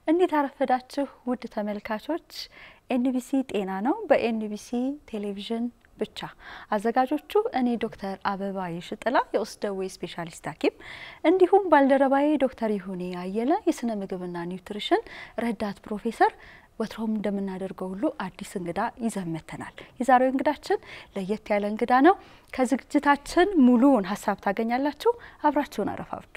እንዴት አረፈዳችሁ ውድ ተመልካቾች። ኤንቢሲ ጤና ነው በኤንቢሲ ቴሌቪዥን ብቻ። አዘጋጆቹ እኔ ዶክተር አበባ የሽጥላ የውስጥ ደዌ ስፔሻሊስት ሐኪም እንዲሁም ባልደረባዬ ዶክተር ይሁኔ አየለ የስነ ምግብና ኒውትሪሽን ረዳት ፕሮፌሰር ወትሮም እንደምናደርገው ሁሉ አዲስ እንግዳ ይዘን መጥተናል። የዛሬው እንግዳችን ለየት ያለ እንግዳ ነው። ከዝግጅታችን ሙሉውን ሀሳብ ታገኛላችሁ። አብራችሁን አረፋብዱ።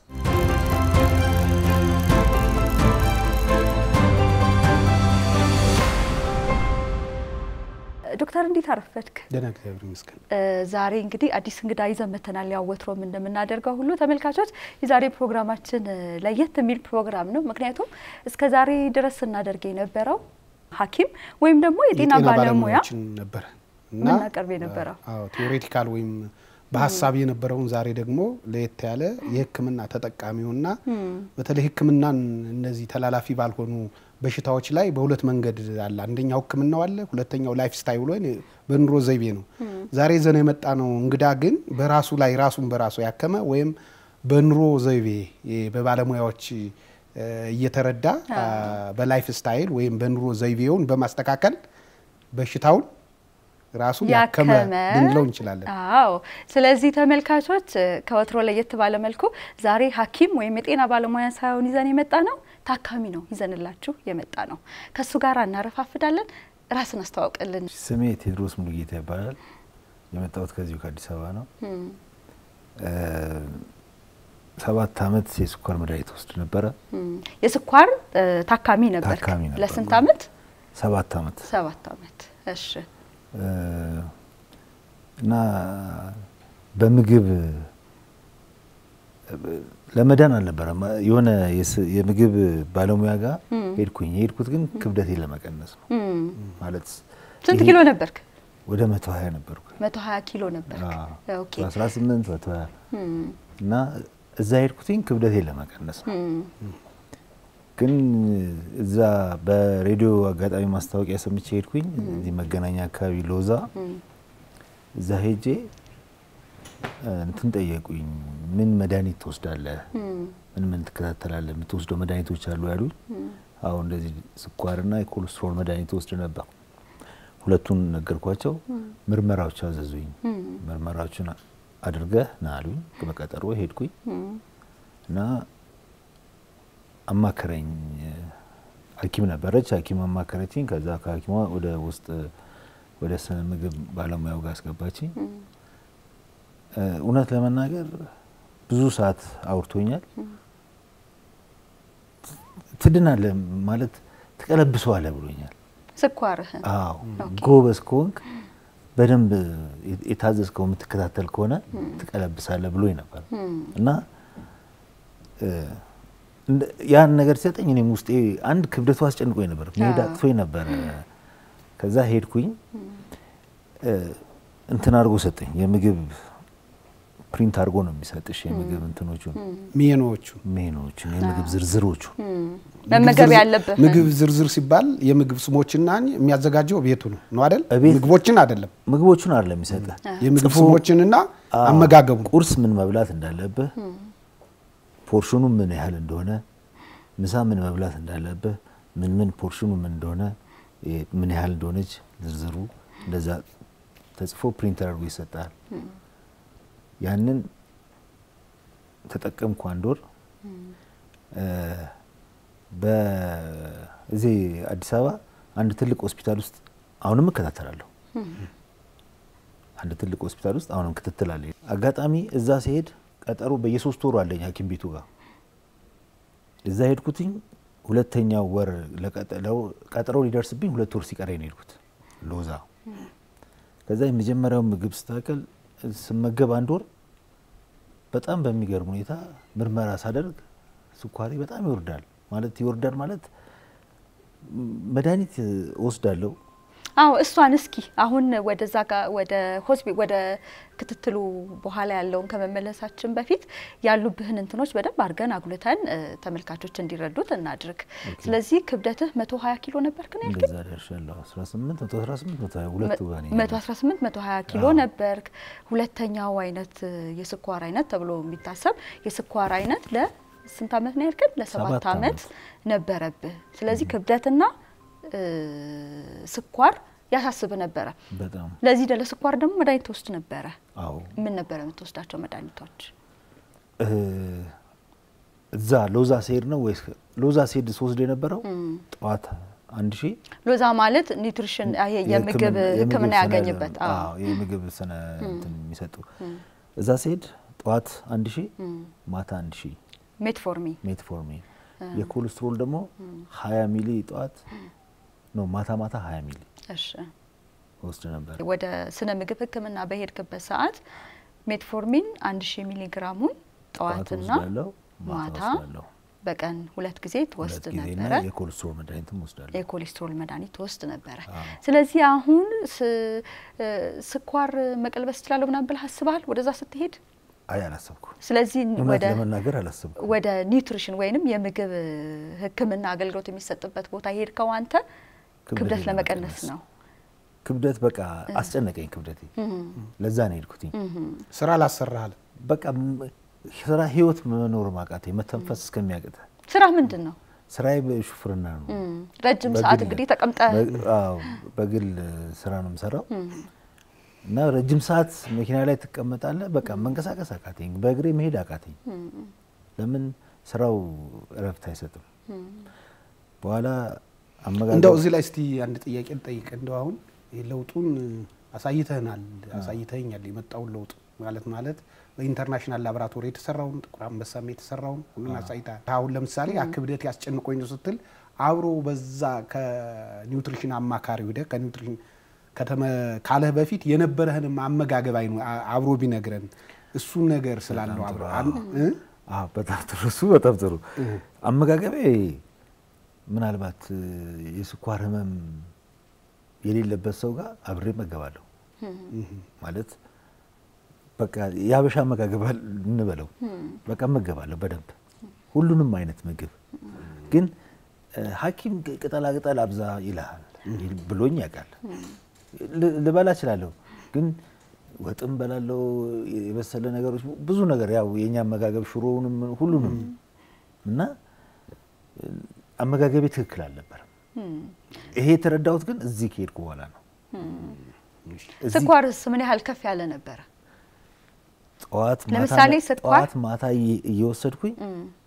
ዶክተር እንዴት አረፈድክ? ደህና እግዚአብሔር ይመስገን። ዛሬ እንግዲህ አዲስ እንግዳ ይዘን መጥተናል። ያው ወትሮም እንደምናደርገው ሁሉ ተመልካቾች፣ የዛሬ ፕሮግራማችን ለየት የሚል ፕሮግራም ነው። ምክንያቱም እስከ ዛሬ ድረስ ስናደርግ የነበረው ሐኪም ወይም ደግሞ የጤና ባለሙያ ባለሙያዎችን ነበረ እና ምናቀርብ የነበረው አዎ ቴዎሬቲካል ወይም በሀሳብ የነበረውን ዛሬ ደግሞ ለየት ያለ የሕክምና ተጠቃሚውና በተለይ ሕክምናን እነዚህ ተላላፊ ባልሆኑ በሽታዎች ላይ በሁለት መንገድ አለ። አንደኛው ሕክምናው አለ፣ ሁለተኛው ላይፍ ስታይል ወይ በኑሮ ዘይቤ ነው። ዛሬ ይዘን የመጣ ነው እንግዳ ግን በራሱ ላይ ራሱን በራሱ ያከመ ወይም በኑሮ ዘይቤ በባለሙያዎች እየተረዳ በላይፍ ስታይል ወይም በኑሮ ዘይቤውን በማስተካከል በሽታውን ራሱ ያከመ ልንለው እንችላለን። አዎ። ስለዚህ ተመልካቾች ከወትሮ ለየት ባለ መልኩ ዛሬ ሐኪም ወይም የጤና ባለሙያ ሳይሆን ይዘን የመጣ ነው ታካሚ ነው ይዘንላችሁ የመጣ ነው። ከእሱ ጋር እናረፋፍዳለን። ራስን አስተዋውቅልን። ስሜ ቴድሮስ ሙሉጌታ ይባላል። የመጣሁት ከዚሁ ከአዲስ አበባ ነው። ሰባት አመት የስኳር መድኃኒት ወስድ ነበረ። የስኳር ታካሚ ነበር። ታካሚ ነበር። ለስንት አመት? ሰባት አመት ሰባት አመት። እሺ። እና በምግብ ለመዳን አልነበረም። የሆነ የምግብ ባለሙያ ጋር ሄድኩኝ። የሄድኩት ግን ክብደቴን ለመቀነስ ነው። ማለት ስንት ኪሎ ነበርክ? ወደ መቶ ሀያ ነበርኩ። መቶ ሀያ ኪሎ ነበርክ። ኦኬ። አስራ ስምንት መቶ ሀያ እና እዛ ሄድኩትኝ ክብደቴን ለመቀነስ ነው። ግን እዛ በሬዲዮ አጋጣሚ ማስታወቂያ ሰምቼ ሄድኩኝ። እዚህ መገናኛ አካባቢ ሎዛ እዛ ሄጄ እንትን ጠየቁኝ። ምን መድኃኒት ትወስዳለህ? ምን ምን ትከታተላለህ? የምትወስደው መድኃኒቶች አሉ ያሉኝ። አሁ እንደዚህ ስኳርና የኮሌስትሮል መድኃኒት ወስድ ነበር። ሁለቱን ነገርኳቸው። ምርመራዎች አዘዙኝ። ምርመራዎችን አድርገህ ና አሉኝ። በቀጠሮ ሄድኩኝ እና አማከረኝ። ሐኪም ነበረች። ሐኪም አማከረችኝ። ከዛ ከሐኪሟ ወደ ውስጥ ወደ ስነ ምግብ ባለሙያው ጋር አስገባችኝ። እውነት ለመናገር ብዙ ሰዓት አውርቶኛል። ትድናለህ ማለት ትቀለብሰዋለህ ብሎኛል። ስኳርህን አዎ ጎበዝ ከሆንክ በደንብ የታዘዝከው የምትከታተል ከሆነ ትቀለብሳለህ ብሎኝ ነበር እና ያን ነገር ሲሰጠኝ እኔም ውስጤ አንድ ክብደቱ አስጨንቆኝ ነበር፣ መሄድ አቅቶኝ ነበር። ከዛ ሄድኩኝ እንትን አድርጎ ሰጠኝ። የምግብ ፕሪንት አድርጎ ነው የሚሰጥሽ የምግብ እንትኖቹን ሜኖዎቹ ሜኖቹን የምግብ ዝርዝሮቹ መመገብ ያለብህ ምግብ ዝርዝር ሲባል የምግብ ስሞችና የሚያዘጋጀው ቤቱ ነው ነው አይደል? እቤት- ምግቦችን አይደለም። ምግቦቹን አይደለም የሚሰጥህ የምግብ ጽፎ- ስሞችንና አመጋገቡን ቁርስ ምን መብላት እንዳለብህ፣ ፖርሽኑ ምን ያህል እንደሆነ፣ ምሳ ምን መብላት እንዳለብህ፣ ምን ምን ፖርሽኑ ምን እንደሆነ፣ የ- ምን ያህል እንደሆነች ዝርዝሩ እንደዛ ተጽፎ ፕሪንተር አድርጎ ይሰጣል። ያንን ተጠቀምኩ አንድ ወር። በዚህ አዲስ አበባ አንድ ትልቅ ሆስፒታል ውስጥ አሁንም እከታተላለሁ። አንድ ትልቅ ሆስፒታል ውስጥ አሁንም ክትትል አለ። አጋጣሚ እዛ ሲሄድ ቀጠሮ በየሶስት ወሩ አለኝ ሐኪም ቤቱ ጋር እዛ ሄድኩትኝ። ሁለተኛው ወር ለቀጠለው ቀጠሮ ሊደርስብኝ ሁለት ወር ሲቀረኝ ነው ሄድኩት ሎዛ። ከዛ የመጀመሪያው ምግብ ስታከል ስመገብ አንድ ወር በጣም በሚገርም ሁኔታ ምርመራ ሳደርግ ስኳሬ በጣም ይወርዳል። ማለት ይወርዳል ማለት መድኃኒት እወስዳለሁ አዎ እሷን እስኪ አሁን ወደዛ ጋር ወደ ሆስፒ ወደ ክትትሉ በኋላ ያለውን ከመመለሳችን በፊት ያሉብህን እንትኖች በደንብ አድርገን አጉልተን እ፣ ተመልካቾች እንዲረዱት እናድርግ። ስለዚህ ክብደትህ መቶ ሀያ ኪሎ ነበርክ ነው ያልከኝ? እንደዛ ደርሻለሁ። 18 118 120 ሁለቱ ጋር ነኝ። መቶ አስራ ስምንት መቶ ሀያ ኪሎ ነበርክ። ሁለተኛው አይነት እ፣ የስኳር አይነት ተብሎ የሚታሰብ የስኳር አይነት ለ ስንት ዓመት ነው ያልከን? ለሰባት ሰባት ዓመት ዓመት። ነበረብህ። ስለዚህ ክብደትና እ፣ ስኳር ያሳስብ ነበረ። በጣም ለዚህ ደ- ለስኳር ደግሞ መድኃኒት ትወስድ ነበረ። አዎ ምን ነበረ የምትወስዳቸው መድኃኒቶች? እ፣ እዛ ሎዛ ሲሄድ ነው ወይስ ሎዛ ሲሄድ ስወስድ የነበረው ጠዋት አንድ ሺህ ሎዛ ማለት ኒውትሪሽን ይሄ የምግብ ሕክምና ስነ- ያገኝበት አዎ። አዎ፣ የምግብ ስነ እንትን የሚሰጡ እዛ ሲሄድ ጠዋት አንድ ሺህ ማታ አንድ ሺህ ሜትፎርሚን ሜትፎርሚን የኮሌስትሮል ደግሞ ሀያ ሚሊ ጠዋት ነው ማታ ማታ ሀያ ሚሊ እሺ ወስድ ነበር። ወደ ስነ ምግብ ሕክምና በሄድክበት ሰዓት ሜትፎርሚን አንድ ሺህ ሚሊ ግራሙን ጠዋት ጠዋትና ወስዳለሁ፣ ማታ ማታ ወስዳለሁ። በቀን ሁለት ጊዜ ሁለት ትወስድ ጊዜና ነበረ። የኮሌስትሮል መድኃኒትም ወስዳለሁ። የኮሌስትሮል መድኃኒት ትወስድ ነበረ። አዎ። ስለዚህ አሁን ስ- እ፣ ስኳር መቀልበስ እችላለሁ ምናምን ብለህ አስበሃል ወደዛ ስትሄድ? አይ አላሰብኩ፣ ስለዚህ እውነት ወደ ለመናገር አላሰብኩ። ወደ ኒውትሪሽን ወይንም የምግብ ሕክምና አገልግሎት የሚሰጥበት ቦታ ሄድከው አንተ ክብደት ለመቀነስ ነው። ክብደት በቃ አስጨነቀኝ ክብደቴ። ለዛ ነው የሄድኩትኝ። ስራ ላሰራሃል በቃ ም- ስራ ህይወት መኖር ማቃተኝ መተንፈስ እስከሚያቅተ ስራ ምንድን ነው? ስራዬ በሹፍርና ነው። እም፣ ረጅም በግል- ሰዓት እንግዲህ ተቀምጠ በ- አዎ፣ በግል ስራ ነው የምሰራው እና ረጅም ሰዓት መኪና ላይ ትቀመጣለህ። በቃ መንቀሳቀስ አቃተኝ፣ በእግሬ መሄድ አቃተኝ። ለምን ስራው እረፍት አይሰጥም። በኋላ አመጋገብ እንደው እዚህ ላይ እስቲ አንድ ጥያቄ ልጠይቅ። እንደው አሁን ይህ ለውጡን አሳይተህናል፣ አሳይተኸኛል የመጣውን ለውጥ ማለት ማለት በኢንተርናሽናል ላቦራቶሪ የተሰራውን ጥቁር አንበሳም የተሰራውን ሁሉን አሳይተሃል። አሁን ለምሳሌ ያ ክብደት ያስጨንቆኝ ነው ስትል አብሮ በዛ ከኒውትሪሽን አማካሪ ሄደህ ከኒውትሪሽን ከተመ ካለህ በፊት የነበረህንም አመጋገብ አይኑ አ- አብሮ ቢነግረን እሱን ነገር ስላለው አብሮ አን- እ? አዎ በጣም ጥሩ። እሱ በጣም ጥሩ አመጋገቤ ምናልባት እ፣ የስኳር ህመም የሌለበት ሰው ጋር አብሬ እመገባለሁ ማለት በቃ የሀበሻ አመጋገብ አል- እንበለው በቃ እመገባለሁ በደንብ ሁሉንም አይነት ምግብ ግን እ፣ ሐኪም ቅ- ቅጠላ ቅጠል አብዛ ይልሃል ብሎኝ ያውቃል። ል- ልበላ እችላለሁ ግን ወጥም በላለው የበሰለ ነገሮች ብዙ ነገር ያው የኛ አመጋገብ ሽሮውንም ሁሉንም እና እ፣ አመጋገቤ ትክክል አልነበረም። ይሄ የተረዳሁት ግን እዚህ ከሄድኩ በኋላ ነው። እዚህ ስኳርስ ምን ያህል ከፍ ያለ ነበረ? ጠዋት ማታ ለምሳሌ ስኳር- ጠዋት ማታ እየ- እየወሰድኩኝ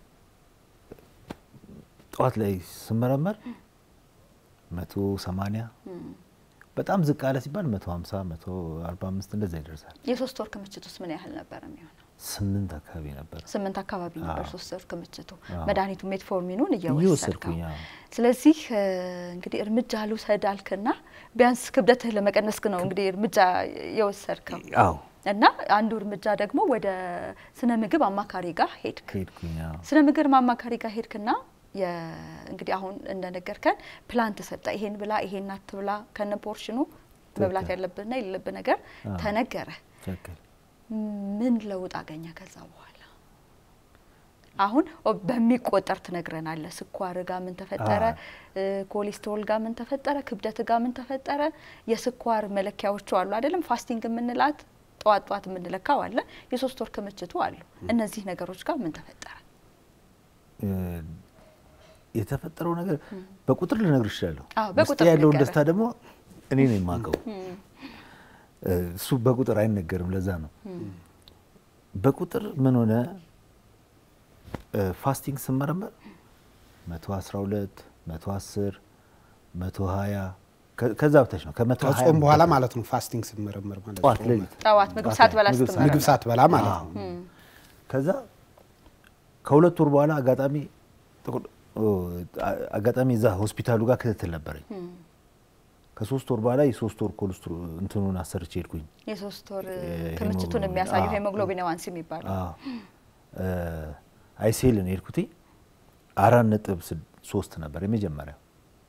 ጠዋት ላይ ስመረመር መቶ ሰማንያ በጣም ዝቅ አለ ሲባል መቶ ሀምሳ መቶ አርባ አምስት እንደዛ ይደርሳል። የሶስት ወር ክምችት ውስጥ ምን ያህል ነበረ የሚሆነው? ስምንት አካባቢ ነበር ስምንት አካባቢ ነበር አዎ። ሶስት ወር ክምችቱ አዎ። መድኃኒቱ ሜትፎርሚኑን እየወሰድከው እየወሰድኩኝ አዎ። ስለዚህ እ፣ እንግዲህ እርምጃ ልውሰድ አልክና ቢያንስ ክብደትህ ለመቀነስ ነው እንግዲህ እርምጃ የወሰድከው አዎ እና አንዱ እርምጃ ደግሞ ወደ ስነ ምግብ አማካሪ ጋር ሄድክ። ከሄድኩኝ አዎ ስነ ምግብ አማካሪ ጋር ሄድክና የ- እንግዲህ አሁን እንደነገርከን ፕላን ተሰጠ። ይሄን ብላ ይሄን አትብላ ከነ ፖርሽኑ መብላት ያለብህና የሌለብህ ነገር አዎ። ተነገረ። ትክክል ምን ለውጥ አገኘ ከዛ በኋላ? አሁን ኦ- በሚቆጠር ትነግረናለህ። ስኳር ጋር ምን ተፈጠረ? እ፣ ኮሌስትሮል ጋር ምን ተፈጠረ? ክብደት ጋር ምን ተፈጠረ? የስኳር መለኪያዎቹ አሉ አይደለም? ፋስቲንግ የምንላት ጠዋት ጠዋት የምንለካው አለ። የሶስት ወር ክምችቱ አሉ። እነዚህ ነገሮች ጋር ምን ተፈጠረ? እ፣ የተፈጠረው ነገር በቁጥር ልነግር እችላለሁ። አዎ፣ በቁጥር ውስጤ ያለውን ንገረን። ደስታ ደግሞ እኔ ነው የማውቀው። እ፣ እሱ በቁጥር አይነገርም። ለዛ ነው በቁጥር ምን ሆነ እ፣ ፋስቲንግ ስመረመር መቶ አስራ ሁለት መቶ አስር መቶ ሀያ ከዛ በታች ነው ከመቶ ሀያ ከጾም በኋላ በታች። ማለት ነው ፋስቲንግ ስመረመር ማለት ጠዋት ጾም ሌሊት ጠዋት ምግብ ጠዋት ሳትበላ ላይ ምግብ ስትመረመር። ምግብ ሳትበላ ማለት አዎ። ነው። ከዛ ከሁለት ወር በኋላ አጋጣሚ ጥቁር- ኦ፣ አ- አጋጣሚ እዛ ሆስፒታሉ ጋር ክትትል ነበረኝ። ከሶስት ወር በኋላ የሶስት ወር ኮሌስትሮ እንትኑን አሰርቼ ሄድኩኝ። የሶስት ወር ሄሞግሎቢን፣ ክምችቱን የሚያሳየው አዎ። ሄሞግሎቢን ዋንስ የሚባለው አዎ። እ፣ አይሴልን ሄድኩት አራት ነጥብ ስድ- ሶስት ነበር የመጀመሪያው።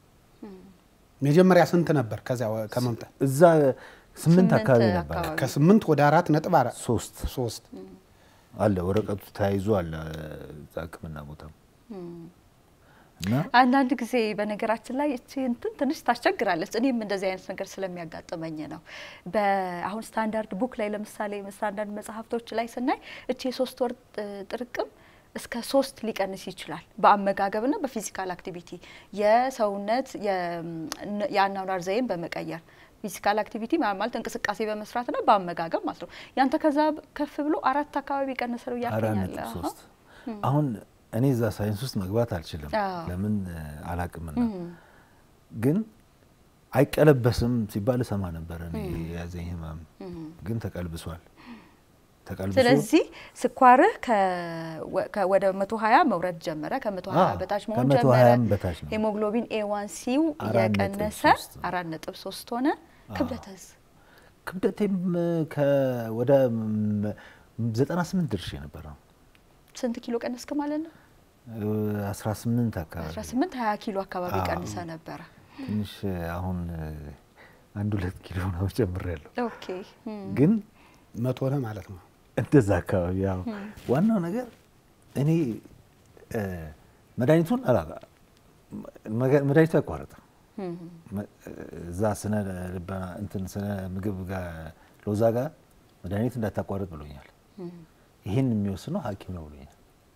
መጀመሪያ ስንት ነበር? ከዚያ ወ- ከመምጣት እዛ ስምንት ስምንት አካባቢ ነበር። አካባቢ። ከስምንት ወደ አራት ነጥብ አራት ሶስት ሶስት አለ ወረቀቱ ተያይዞ አለ እዛ ሕክምና ቦታ እና አንዳንድ ጊዜ በነገራችን ላይ እቺ እንትን ትንሽ ታስቸግራለች። እኔም እንደዚህ አይነት ነገር ስለሚያጋጥመኝ ነው። በአሁን ስታንዳርድ ቡክ ላይ ለምሳሌ ስታንዳርድ መጽሐፍቶች ላይ ስናይ እቺ የሶስት ወር ጥ- ጥርቅም እስከ ሶስት ሊቀንስ ይችላል። በአመጋገብና በፊዚካል አክቲቪቲ የሰውነት የአኗኗር ዘይን በመቀየር ፊዚካል አክቲቪቲ ማለት እንቅስቃሴ በመስራትና በአመጋገብ ማለት ነው። ያንተ ከዛ ከፍ ብሎ አራት አካባቢ ቀነሰ ነው አራት እያልከኛለ ነጥብ ሶስት አሁን እኔ እዛ ሳይንስ ውስጥ መግባት አልችልም፣ አዎ። ለምን አላቅምና ግን አይቀለበስም ሲባል እሰማ ነበረ። እኔ የያዘኝ ህመም ግን ተቀልብሷል። ተቀልብሶ ስለዚህ ስኳርህ ከ- ወደ መቶ ሀያ መውረድ ጀመረ። ከመቶ ሀያ አዎ፣ በታች መሆን ከመቶ ጀመረ። ሀያም በታች ነው። ሄሞግሎቢን ኤ ዋን ሲው አራት ነጥብ እየቀነሰ ሶስት ነው። አራት ነጥብ ሶስት ሆነ። ክብደትስ ክብደቴም ከ- ወደ ዘጠና ስምንት ድርሼ ነበረ ስንት ኪሎ ቀነስክ ማለት ነው? አስራ ስምንት አካባቢ 18 20 ኪሎ አካባቢ አዎ። ቀንሰ ነበረ። ትንሽ አሁን አንድ ሁለት ኪሎ ነው ጨምሬያለሁ። ኦኬ እም፣ ግን መቶ ነህ ማለት ነው። እንደዛ አካባቢ ያው ዋናው ነገር እኔ እ፣ መድኃኒቱን አላ መገ- መድኃኒቱ አይቋረጥም። እም፣ መ- እዛ ስነ ልቦና እንትን ስነ ምግብ ጋር ሎዛ ጋር መድኃኒት እንዳታቋርጥ ብሎኛል። ይህን የሚወስነው ሐኪም ነው ብሎኛል።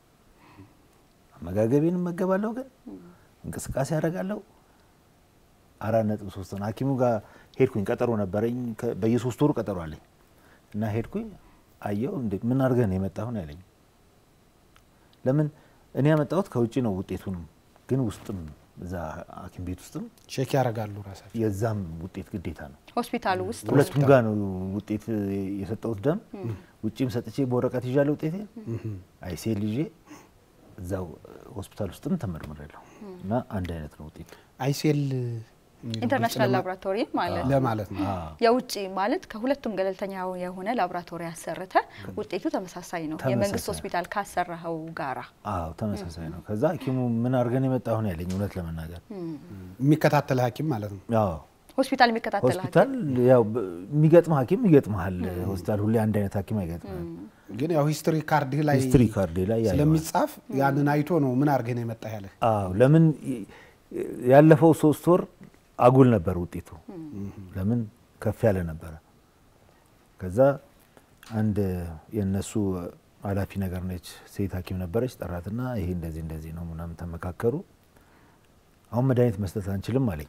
አመጋገቤን እመገባለሁ፣ ግን እንቅስቃሴ ያደርጋለሁ። አራት ነጥብ ሶስት ነው። ሐኪሙ ጋር ሄድኩኝ። ቀጠሮ ነበረኝ። ከ- በየሶስት ወሩ ቀጠሮ አለኝ እና ሄድኩኝ። አየው እንዴ ምን አድርገህ ነው የመጣሁን ያለኝ። ለምን እኔ ያመጣሁት ከውጭ ነው ውጤቱንም፣ ግን ውስጥም እዛ ሐኪም ቤት ውስጥም ቼክ ያደርጋሉ ራሳቸው። የዛም ውጤት ግዴታ ነው። ሆስፒታሉ ውስጥ ሁለቱም ጋር ነው ውጤት የሰጠሁት ደም ውጭም ሰጥቼ በወረቀት ይዣለሁ ውጤቴ አይሴል ይዤ እዛው ሆስፒታል ውስጥም ተመርምሬያለሁ እና አንድ አይነት ነው ውጤት። አይሴል ኢንተርናሽናል ላቦራቶሪ ማለት ነው። ለማለት ነው። የውጭ ማለት ከሁለቱም ገለልተኛ የሆነ ላቦራቶሪ ያሰርተ ውጤቱ ተመሳሳይ ነው። ተመሳሳይ። የመንግስት ሆስፒታል ካሰራኸው ጋራ አዎ ተመሳሳይ ነው። ከዛ ሐኪሙ ምን አድርገን የመጣሁን ያለኝ እውነት ለመናገር የሚከታተል ሐኪም ማለት ነው። አዎ ሆስፒታል የሚከታተል ሆስፒታል ያው በ- የሚገጥም ሐኪም ይገጥመሃል። ሆስፒታል ሁሌ አንድ አይነት ሐኪም አይገጥምም። ግን ያው ሂስትሪ ካርድህ ላይ ሂስትሪ ካርዴ ላይ ያየዋል። ስለሚጻፍ ያንን አይቶ ነው ምን አድርገህ ነው የመጣህ ያለህ። አዎ ለምን ይ- ያለፈው ሶስት ወር አጉል ነበር ውጤቱ። ለምን ከፍ ያለ ነበረ። ከዛ አንድ የነሱ ኃላፊ ነገር ነች ሴት ሐኪም ነበረች። ጠራትና ይሄ እንደዚህ እንደዚህ ነው ምናምን ተመካከሩ። አሁን መድኃኒት መስጠት አንችልም አለኝ።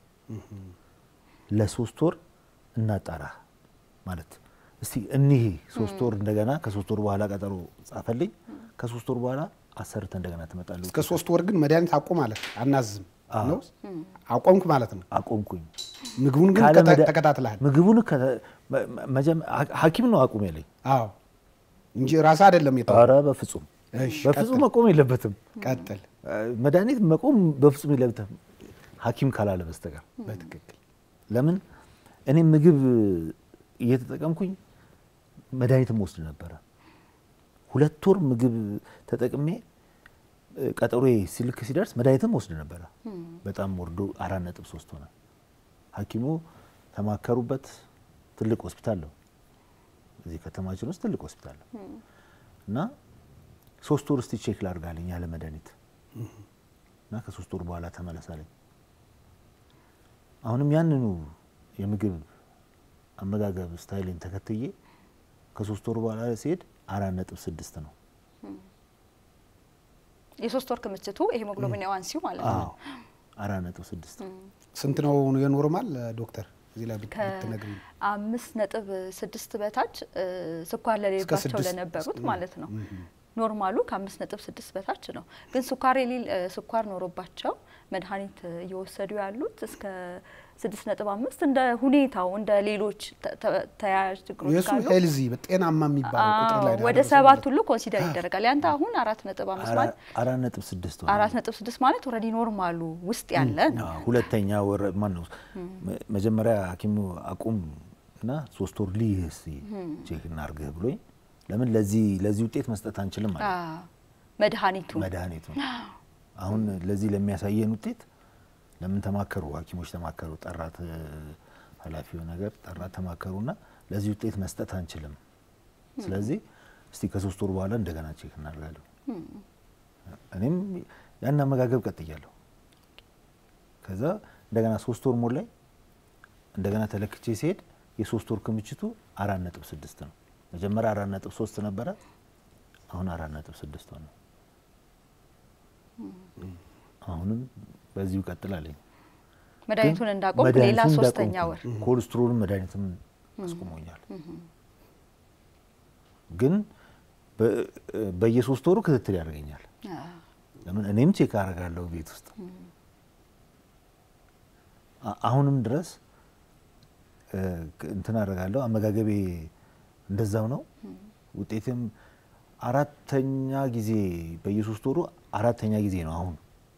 ለሶስት ወር እናጣራ ማለት እስቲ እኒህ ሶስት ወር እንደገና ከሶስት ወር በኋላ ቀጠሮ ጻፈልኝ። ከሶስት ወር በኋላ አሰርተ እንደገና ትመጣለህ። እስከ ሶስት ወር ግን መድኃኒት አቁም ማለት አናዝም አዎ። ነው አቆምክ ማለት ነው። አቆምኩኝ። ምግቡን ግን ካለ ከተ- መድኃ- ተከታትለሃል። ምግቡን ከተ- መ- መጀመ- ሐ- ሐኪም ነው አቁም ያለኝ። አዎ እንጂ ራስህ አይደለም የተው ኧረ በፍጹም እሺ፣ በፍጹም ቀጥል። መቆም የለበትም። ቀጥል። መድኃኒት መቆም በፍጹም የለበትም ሐኪም ካላለ በስተቀር። በትክክል ለምን እኔ ምግብ እየተጠቀምኩኝ መድኃኒትም ወስድ ነበረ። ሁለት ወር ምግብ ተጠቅሜ እ፣ ቀጠሮዬ ሲልክ ሲደርስ መድኃኒትም ወስድ ነበረ። በጣም ወርዶ አራት ነጥብ ሶስት ሆነ። ሐኪሙ ተማከሩበት። ትልቅ ሆስፒታል ነው እዚህ ከተማችን ውስጥ ትልቅ ሆስፒታል ነው እና ሶስት ወር እስቲ ቼክ ላድርጋለኝ ያለ መድኃኒት እና ከሶስት ወር በኋላ ተመለሳለኝ። አሁንም ያንኑ የምግብ አመጋገብ ስታይልን ተከትዬ ከሶስት ወር በኋላ ሲሄድ አራት ነጥብ ስድስት ነው። የሶስት ወር ክምችቱ የሄሞግሎቢን ኤ ዋን ሲው ማለት አዎ ነው። አራት ነጥብ ስድስት ስንት ነው የኖርማል ዶክተር? እዚህ ላይ ብት- ብትነግሪኝ። ከአምስት ነጥብ ስድስት በታች እ፣ ስኳር ለሌለባቸው ስድስት ለነበሩት ማለት ነው። ኖርማሉ ከአምስት ነጥብ ስድስት በታች ነው። ግን ስኳር የሌል እ፣ ስኳር ኖሮባቸው መድኃኒት እየወሰዱ ያሉት እስከ ስድስት ነጥብ አምስት እንደ ሁኔታው እንደ ሌሎች ተ- ተ- ተያያዥ ችግሮች የእሱ ካሉ ሄልዚ ጤናማ የሚባለው ቁጥር ላይ ነው ወደ ያደረሰው ሰባት ማለት ሁሉ ኮንሲደር ይደረጋል። ያንተ አሁን አራት ነጥብ አምስት ማለት አራት ነጥብ ስድስት ሆነ። አራት ነጥብ ስድስት ማለት ኦልሬዲ ኖርማሉ ውስጥ ያለ ነው። አዎ፣ ሁለተኛ ወር ማን ነው መ- መጀመሪያ ሐኪሙ አቁም እና ሶስት ወር ልይህ እስቲ ቼክ እናርግህ ብሎኝ ለምን ለዚህ ለዚህ ውጤት መስጠት አንችልም ማለት አዎ፣ መድኃኒቱ መድኃኒቱ አሁን ለዚህ ለሚያሳየን ውጤት ለምን ተማከሩ ሐኪሞች ተማከሩ ጠራት እ፣ ኃላፊው ነገር ጠራት ተማከሩና ለዚህ ውጤት መስጠት አንችልም። ስለዚህ እስቲ ከሶስት ወር በኋላ እንደገና ቼክ እናደርጋለን። እኔም ያን አመጋገብ ቀጥያለሁ። ከዛ እንደገና ሶስት ወር ሞላኝ። እንደገና ተለክቼ ሲሄድ የሶስት ወር ክምችቱ አራት ነጥብ ስድስት ነው። መጀመሪያ አራት ነጥብ ሶስት ነበረ። አሁን አራት ነጥብ ስድስት ሆነ። አሁንም በዚሁ ቀጥላለኝ። መድኃኒቱን እንዳቆም ሌላ ሶስተኛ ወር ኮሌስትሮልን መድኃኒትም አስቆሞኛል። ግን በየሶስት ወሩ ክትትል ያደርገኛል። ለምን እኔም ቼክ አደርጋለሁ ቤት ውስጥ አሁንም ድረስ እንትን አደርጋለሁ። አመጋገቤ እንደዛው ነው። ውጤትም አራተኛ ጊዜ በየሶስት ወሩ አራተኛ ጊዜ ነው አሁን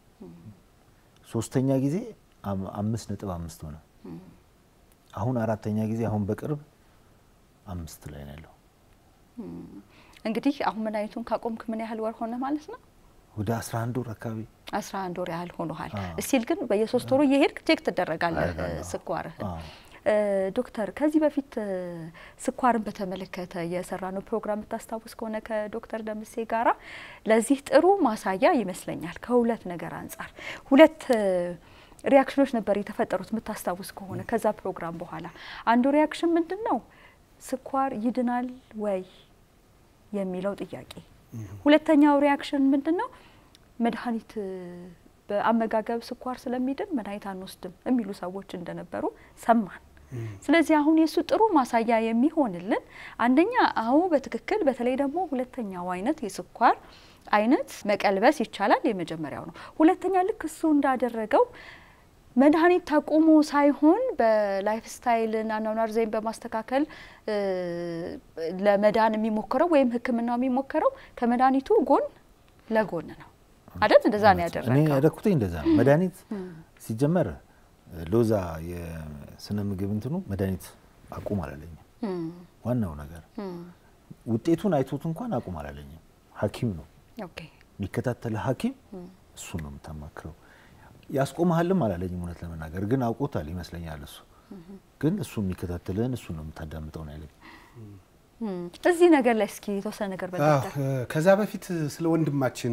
ሶስተኛ ጊዜ አምስት ነጥብ አምስት ሆነ። አሁን አራተኛ ጊዜ አሁን በቅርብ አምስት ላይ ነው ያለው። እንግዲህ አሁን መድኃኒቱን ካቆምክ ምን ያህል ወር ሆነ ማለት ነው? ወደ 11 ወር አካባቢ 11 ወር ያህል ሆኖሃል። እስቲል ግን በየሶስት ወሩ እየሄድክ ቼክ ትደረጋለህ ስኳርህን። ዶክተር ከዚህ በፊት ስኳርን በተመለከተ የሰራነው ፕሮግራም የምታስታውስ ከሆነ ከዶክተር ደምሴ ጋራ ለዚህ ጥሩ ማሳያ ይመስለኛል። ከሁለት ነገር አንጻር ሁለት ሪያክሽኖች ነበር የተፈጠሩት የምታስታውስ ከሆነ ከዛ ፕሮግራም በኋላ አንዱ ሪያክሽን ምንድን ነው ስኳር ይድናል ወይ የሚለው ጥያቄ፣ ሁለተኛው ሪያክሽን ምንድን ነው መድኃኒት በአመጋገብ ስኳር ስለሚድን መድኃኒት አንወስድም የሚሉ ሰዎች እንደነበሩ ሰማን። ስለዚህ አሁን የእሱ ጥሩ ማሳያ የሚሆንልን አንደኛ አዎ በትክክል በተለይ ደግሞ ሁለተኛው አይነት የስኳር አይነት መቀልበስ ይቻላል። የመጀመሪያው ነው። ሁለተኛ ልክ እሱ እንዳደረገው መድኃኒት ታቁሞ ሳይሆን በላይፍ ስታይልን አኗኗር ዘይቤን በማስተካከል ለመዳን የሚሞክረው ወይም ሕክምናው የሚሞክረው ከመድኃኒቱ ጎን ለጎን ነው አይደል? እንደዛ ነው ያደረገው። እኔ ያደረኩት እንደዛ ነው። መድኃኒት ሲጀመር ሎዛ የስነ ምግብ እንትኑ መድኃኒት አቁም አላለኝም። ዋናው ነገር ውጤቱን አይቶት እንኳን አቁም አላለኝም። ሐኪም ነው የሚከታተል ሐኪም እሱን ነው የምታማክረው። ያስቆመሃልም አላለኝም። እውነት ለመናገር ግን አውቆታል ይመስለኛል። እሱ ግን እሱ የሚከታተልህን እሱ ነው የምታዳምጠው ነው ያለኝ። እዚህ ነገር ላይ እስኪ የተወሰነ ነገር በቀጠል ከዛ በፊት ስለ ወንድማችን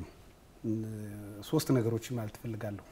ሶስት ነገሮችን ማለት ትፈልጋለሁ።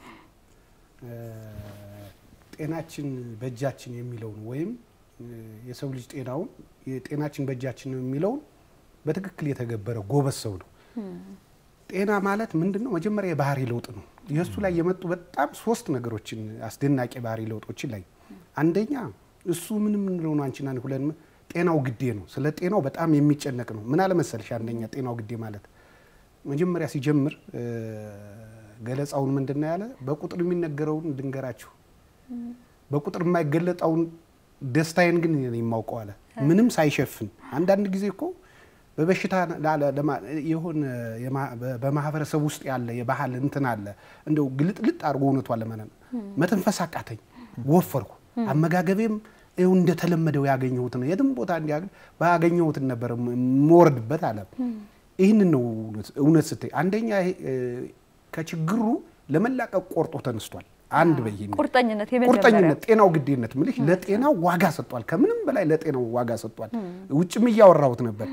ጤናችን በእጃችን የሚለውን ወይም የሰው ልጅ ጤናውን ጤናችን በእጃችን ነው የሚለውን በትክክል የተገበረ ጎበዝ ሰው ነው። ጤና ማለት ምንድን ነው? መጀመሪያ የባህሪ ለውጥ ነው። የእሱ ላይ የመጡ በጣም ሶስት ነገሮችን አስደናቂ ባህሪ ለውጦችን ላይ አንደኛ እሱ ምን ምንለው ነው አንቺና ሁለን ጤናው ግዴ ነው። ስለ ጤናው በጣም የሚጨነቅ ነው። ምን አለመሰልሽ? አንደኛ ጤናው ግዴ ማለት መጀመሪያ ሲጀምር ገለጻውን ምንድን ነው ያለ? በቁጥር የሚነገረውን ድንገራችሁ፣ በቁጥር የማይገለጠውን ደስታዬን ግን የማውቀው አለ። ምንም ሳይሸፍን አንዳንድ ጊዜ እኮ በበሽታ የሆነ በማህበረሰብ ውስጥ ያለ የባህል እንትን አለ እንደው ግልጥልጥ አድርጎ እውነቷን ለመነ መተንፈስ አቃተኝ፣ ወፈርኩ፣ አመጋገቤም ይኸው እንደተለመደው ያገኘሁት ነው። የትም ቦታ እንዲያገኝ ባገኘሁትን ነበር የምወርድበት አለ። ይህንን ነው እውነት ስትይ፣ አንደኛ ከችግሩ ለመላቀቅ ቆርጦ ተነስቷል። አንድ በይ ቁርጠኝነት ቁርጠኝነት፣ ጤናው ግዴነት ምልሽ ለጤናው ዋጋ ሰጥቷል። ከምንም በላይ ለጤናው ዋጋ ሰጥቷል። ውጭም እያወራሁት ነበር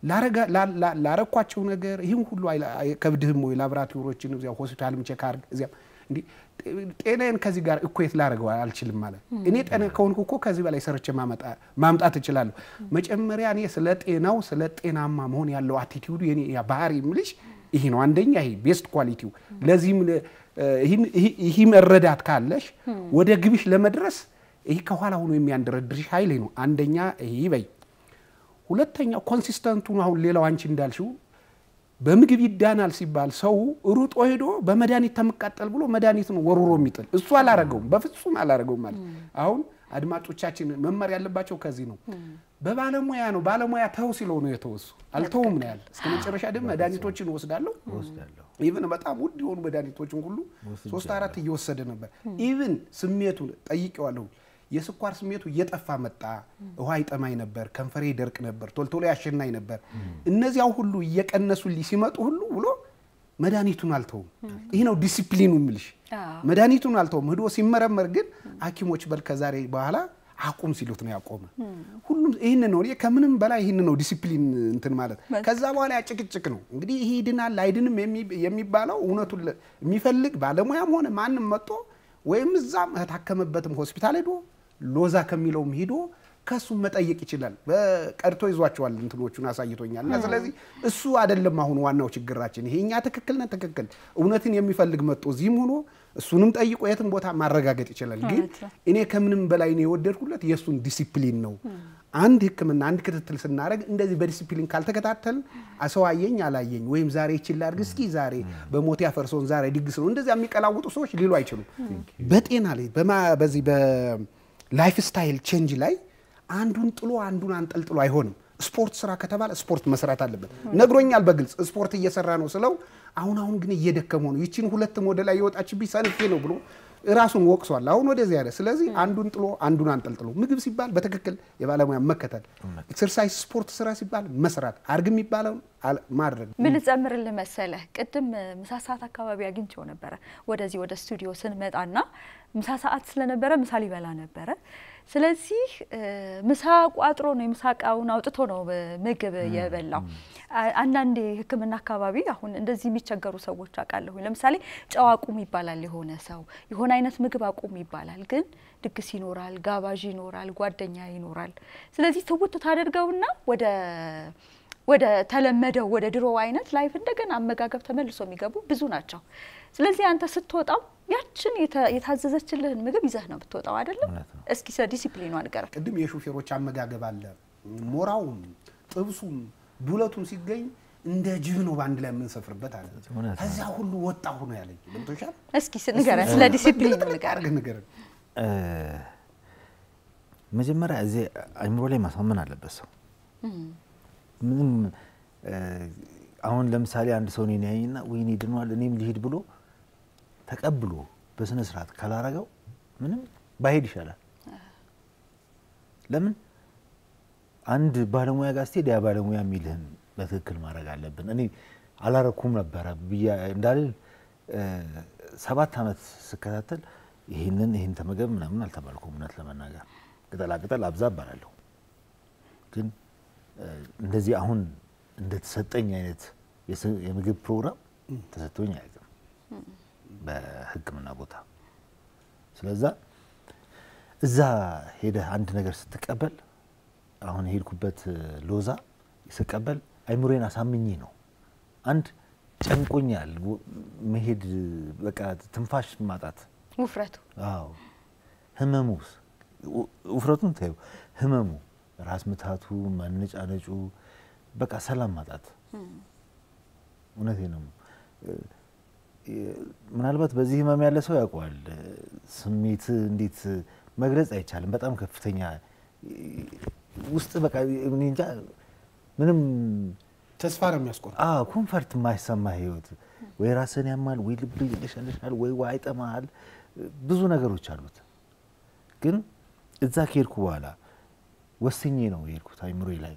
ላረኳቸው ነገር ይህም ሁሉ ከብድህም ወይ ላቦራቶሪዎችን እዚያ ሆስፒታልም ቼክ አድርግ እዚያም እንዲህ ጤናዬን ከዚህ ጋር እኩዌት ላደርገው አልችልም ማለት እኔ ጤና ከሆንኩ እኮ ከዚህ በላይ ሰርቼ ማምጣት እችላለሁ። መጀመሪያ እኔ ስለ ጤናው ስለ ጤናማ መሆን ያለው አቲቲዩዱ የኔ ባህሪ ምልሽ ይሄ ነው። አንደኛ ይሄ ቤስት ኳሊቲው። ለዚህም ይህ መረዳት ካለሽ ወደ ግብሽ ለመድረስ ይህ ከኋላ ሆኖ የሚያንደረድርሽ ኃይል ነው። አንደኛ ይህ በይ ሁለተኛው ኮንሲስተንቱ አሁን ሌላው አንቺ እንዳልሽው በምግብ ይዳናል ሲባል ሰው ሩጦ ሄዶ በመድኃኒት ተመቃጠል ብሎ መድኃኒት ነው ወርውሮ የሚጥል እሱ አላረገውም፣ በፍጹም አላረገውም። ማለት አሁን አድማጮቻችን መማር ያለባቸው ከዚህ ነው። በባለሙያ ነው ባለሙያ ተው ሲለው ነው የተወሱ አልተውም ነው ያለ። እስከ መጨረሻ ደግሞ መድኃኒቶችን ወስዳለሁ ኢቭን በጣም ውድ የሆኑ መድኃኒቶችን ሁሉ ሶስት አራት እየወሰደ ነበር። ኢቭን ስሜቱን ጠይቄዋለሁ። የስኳር ስሜቱ እየጠፋ መጣ። ውሃ ይጠማኝ ነበር፣ ከንፈሬ ይደርቅ ነበር፣ ቶልቶሎ ያሸናኝ ነበር። እነዚያው ሁሉ እየቀነሱልኝ ሲመጡ ሁሉ ብሎ መድኃኒቱን አልተውም። ይህ ነው ዲሲፕሊኑ ምልሽ። መድኃኒቱን አልተውም። ሂዶ ሲመረመር ግን ሐኪሞች በል ከዛሬ በኋላ አቁም ሲሉት ነው ያቆመ። ሁሉም ይህን ነው ከምንም በላይ ይህን ነው ዲሲፕሊን እንትን ማለት። ከዛ በኋላ ያጭቅጭቅ ነው እንግዲህ ይህ ይድናል አይድንም የሚባለው እውነቱን የሚፈልግ ባለሙያም ሆነ ማንም መጥቶ ወይም እዛም ከታከመበትም ሆስፒታል ሄዶ ሎዛ ከሚለውም ሂዶ ከእሱም መጠየቅ ይችላል። ቀድቶ ይዟቸዋል እንትኖቹን አሳይቶኛል። እና ስለዚህ እሱ አይደለም አሁን ዋናው ችግራችን። ይሄ እኛ ትክክል ነን ትክክል እውነትን የሚፈልግ መጥቶ እዚህም ሆኖ እሱንም ጠይቆ የትም ቦታ ማረጋገጥ ይችላል። ግን እውነት ነው። እኔ ከምንም በላይ ነው የወደድኩለት የእሱን ዲሲፕሊን ነው። አንድ ሕክምና አንድ ክትትል ስናደርግ እንደዚህ በዲሲፕሊን ካልተከታተል ሰው አየኝ አላየኝ ወይም ዛሬ ይችል ላድርግ እስኪ ዛሬ በሞት ያፈርሰውን ዛሬ ድግስ ነው እንደዚያ የሚቀላውጡ ሰዎች ሊሉ አይችሉም። በጤና ላይ በማ- በዚህ በላይፍ ስታይል ቼንጅ ላይ አንዱን ጥሎ አንዱን አንጠልጥሎ አይሆንም። ስፖርት ስራ ከተባለ ስፖርት መስራት አለበት። ነግሮኛል በግልጽ ስፖርት እየሰራ ነው ስለው አሁን አሁን ግን እየደከመው ነው ይችን ሁለትም ወደ ላይ የወጣችብኝ ሰንፌ ነው ብሎ ራሱን ወቅሷል። አሁን ወደዚህ ያለ ስለዚህ አንዱን ጥሎ አንዱን አንጠልጥሎ ምግብ ሲባል በትክክል የባለሙያ መከተል፣ ኤክሰርሳይዝ ስፖርት ስራ ሲባል መስራት፣ አርግ የሚባለውን አል- ማድረግ ምን ልጨምርልህ መሰለህ፣ ቅድም እ፣ ምሳ ሰዓት አካባቢ አግኝቼው ነበረ ወደዚህ ወደ ስቱዲዮ ስንመጣና ምሳ ሰዓት ስለነበረ ምሳ ሊበላ ነበረ። ስለዚህ እ፣ ምሳ ቋጥሮ ነው የምሳ እቃውን አውጥቶ ነው እ፣ ምግብ የበላው። አ- አንዳንዴ ሕክምና አካባቢ አሁን እንደዚህ የሚቸገሩ ሰዎች አውቃለሁ። ለምሳሌ ጨው አቁም ይባላል፣ የሆነ ሰው የሆነ አይነት ምግብ አቁም ይባላል። ግን ድግስ ይኖራል፣ ጋባዥ ይኖራል፣ ጓደኛ ይኖራል። ስለዚህ ትውት ታደርገውና ወደ ወደ ተለመደው ወደ ድሮ አይነት ላይፍ እንደገና አመጋገብ ተመልሶ የሚገቡ ብዙ ናቸው። ስለዚህ አንተ ስትወጣው ያችን የተ- የታዘዘችልህን ምግብ ይዘህ ነው ብትወጣው አይደለም? እውነት ነው። እስኪ ስለ ዲሲፕሊኑ ንገረን። ቅድም የሾፌሮች አመጋገብ አለ። ሞራውም ጥብሱም ዱለቱም ሲገኝ እንደ ጅብ ነው በአንድ ላይ የምንሰፍርበት አለ። እውነት ነው። ከዚያ ሁሉ ወጣሁ ነው ያለኝ። ገብቶሻል? እስኪ ስ- ንገረን፣ ስለ ዲሲፕሊኑ ንገረን። አድርገህ ንገረን። እ፣ መጀመሪያ እዚህ አይምሮ ላይ ማሳመን አለበት ሰው ምንም እ፣ አሁን ለምሳሌ አንድ ሰው እኔን ያየኝና ወይኔ ድኗል እኔም ልሂድ ብሎ ተቀብሎ በስነ ስርዓት ካላረገው ምንም ባሄድ ይሻላል። ለምን አንድ ባለሙያ ጋር ስትሄድ ያ ባለሙያ የሚልህን በትክክል ማድረግ አለብን። እኔ አላረኩም ነበረ ብያ እንዳልል እ፣ ሰባት ዓመት ስከታተል ይህንን ይህን ተመገብ ምናምን አልተባልኩም። እውነት ለመናገር ቅጠላ ቅጠል አብዛ እባላለሁ ግን እ፣ እንደዚህ አሁን እንደተሰጠኝ አይነት የስ- የምግብ ፕሮግራም ተሰጥቶኝ አያውቅም በሕክምና ቦታ። ስለዛ እዛ ሄደህ አንድ ነገር ስትቀበል አሁን የሄድኩበት እ፣ ሎዛ ስቀበል አይምሮዬን አሳምኜ ነው። አንድ ጨንቆኛል ወ- መሄድ በቃ ትንፋሽ ማጣት ውፍረቱ አዎ ህመሙስ ው- ውፍረቱን ታዩ ህመሙ ራስ ምታቱ ማነጫነጩ በቃ ሰላም ማጣት እውነቴ ነው እ፣ እ፣ ምናልባት በዚህ ህመም ያለ ሰው ያውቀዋል እ፣ ስሜት እንዴት መግለጽ አይቻልም በጣም ከፍተኛ እ፣ ውስጥ በቃ እኔ እንጃ ምንም ተስፋ ነው የሚያስቆርጥ። አዎ ኮንፈርት የማይሰማ ህይወት ወይ ራስን ያማል ወይ ልብ ይለሸልሻል ወይ ውሃ ይጠማሃል ብዙ ነገሮች አሉት ግን እዛ ከሄድኩ በኋላ ወስኜ ነው የሄድኩት አይምሮዬ ላይ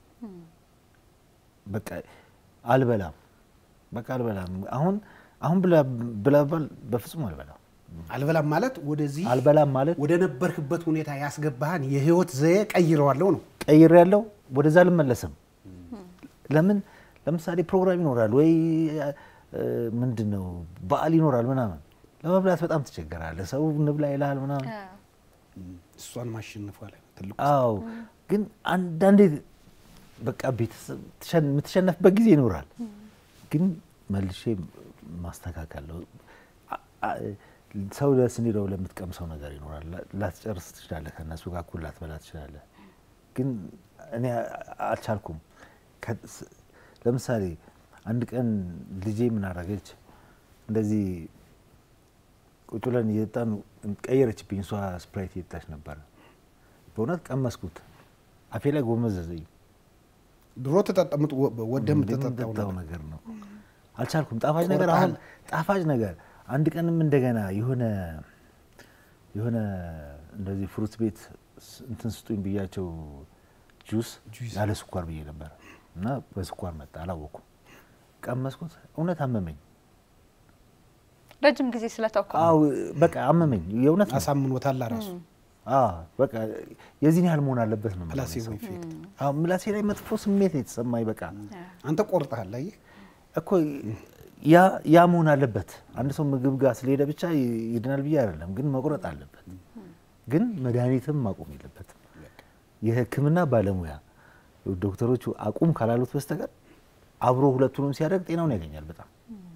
በቃ አልበላም በቃ አልበላም አሁን አሁን ብላ ብላ ባል በፍጹም አልበላም አልበላም ማለት ወደዚህ አልበላም ማለት ወደ ነበርክበት ሁኔታ ያስገባህን የህይወት ዘዬ ቀይረዋለሁ ነው። ቀይር ያለው ወደዛ አልመለስም። ለምን ለምሳሌ ፕሮግራም ይኖራል ወይ እ፣ ምንድን ነው በዓል ይኖራል ምናምን ለመብላት በጣም ትቸገራለህ። ሰው እንብላ ይልሃል ምናምን። እሷን ማሸነፏ ላይ ነው ትልቁ አዎ ግን አንዳንዴ በቃ ቤተሰብ ትሸን- የምትሸነፍበት ጊዜ ይኖራል። ግን መልሼ ማስተካከል ነው። አ- አ- ሰው ደስ እንዲለው ለምትቀምሰው ነገር ይኖራል። ላ- ላትጨርስ ትችላለህ። ከእነሱ ጋር እኩል ላትበላ ትችላለህ። ግን እኔ አ- አልቻልኩም። ከ- ስ- ለምሳሌ አንድ ቀን ልጄ ምን አደረገች? እንደዚህ ቁጭ ብለን እየጠጣን ቀየረችብኝ። እሷ ስፕራይት እየጠጣች ነበረ። በእውነት ቀመስኩት። አፌ ላይ ጎመዘዘኝ። ድሮ ተጠጠምጥ ወደ የምትጠጣው የምጠጣው ነገር ነገር ነው። አልቻልኩም። ጣፋጭ ነገር አሁን ጣፋጭ ነገር አንድ ቀንም እንደገና የሆነ የሆነ እንደዚህ ፍሩት ቤት ስ- እንትን ስጡኝ ብያቸው ጁስ ጁስ። ያለ ስኳር ብዬ ነበር እና በስኳር መጣ። አላወኩም። ቀመስኩት። እውነት አመመኝ። ረጅም ጊዜ ስለተውከ አዎ በቃ አመመኝ። የእውነት ነው። አሳምኖታል ራሱ አዎ በቃ የዚህን ያህል መሆን አለበት ነው የምለው እኔ ፕላሲቦ ሰው። ኢፌክት። አዎ ምላሴ ላይ መጥፎ ስሜት ነው የተሰማኝ። በቃ አንተ ቆርጠሃል። አየህ እኮ ያ ያ መሆን አለበት። አንድ ሰው ምግብ ጋር ስለሄደ ብቻ ይ- ይድናል ብዬ አይደለም፣ ግን መቁረጥ አለበት። ግን መድኃኒትም ማቆም የለበትም። የሕክምና ባለሙያ ዶክተሮቹ አቁም ካላሉት በስተቀር አብሮ ሁለቱንም ሲያደርግ ጤናውን ያገኛል በጣም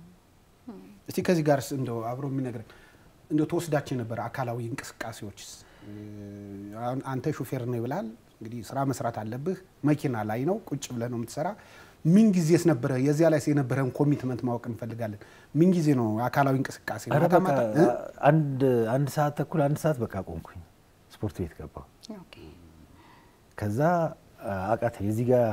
እስቲ ከዚህ ጋር እንደው አብሮ የሚነግረን እንደው ተወስዳቸው የነበረ አካላዊ እንቅስቃሴዎችስ አሁን አንተ ሹፌር ነው ይብላል እንግዲህ ስራ መስራት አለብህ። መኪና ላይ ነው ቁጭ ብለህ ነው የምትሰራ። ምን ጊዜስ ነበረ የዚያ ላይ የነበረን ኮሚትመንት ማወቅ እንፈልጋለን። ምን ጊዜ ነው አካላዊ እንቅስቃሴ? ኧረ ማታ በቃ ማታ እ? አንድ አንድ ሰዓት ተኩል አንድ ሰዓት በቃ ቆምኩኝ። ስፖርት ቤት ገባሁ። ኦኬ። ከዛ አቃተ የዚህ ጋር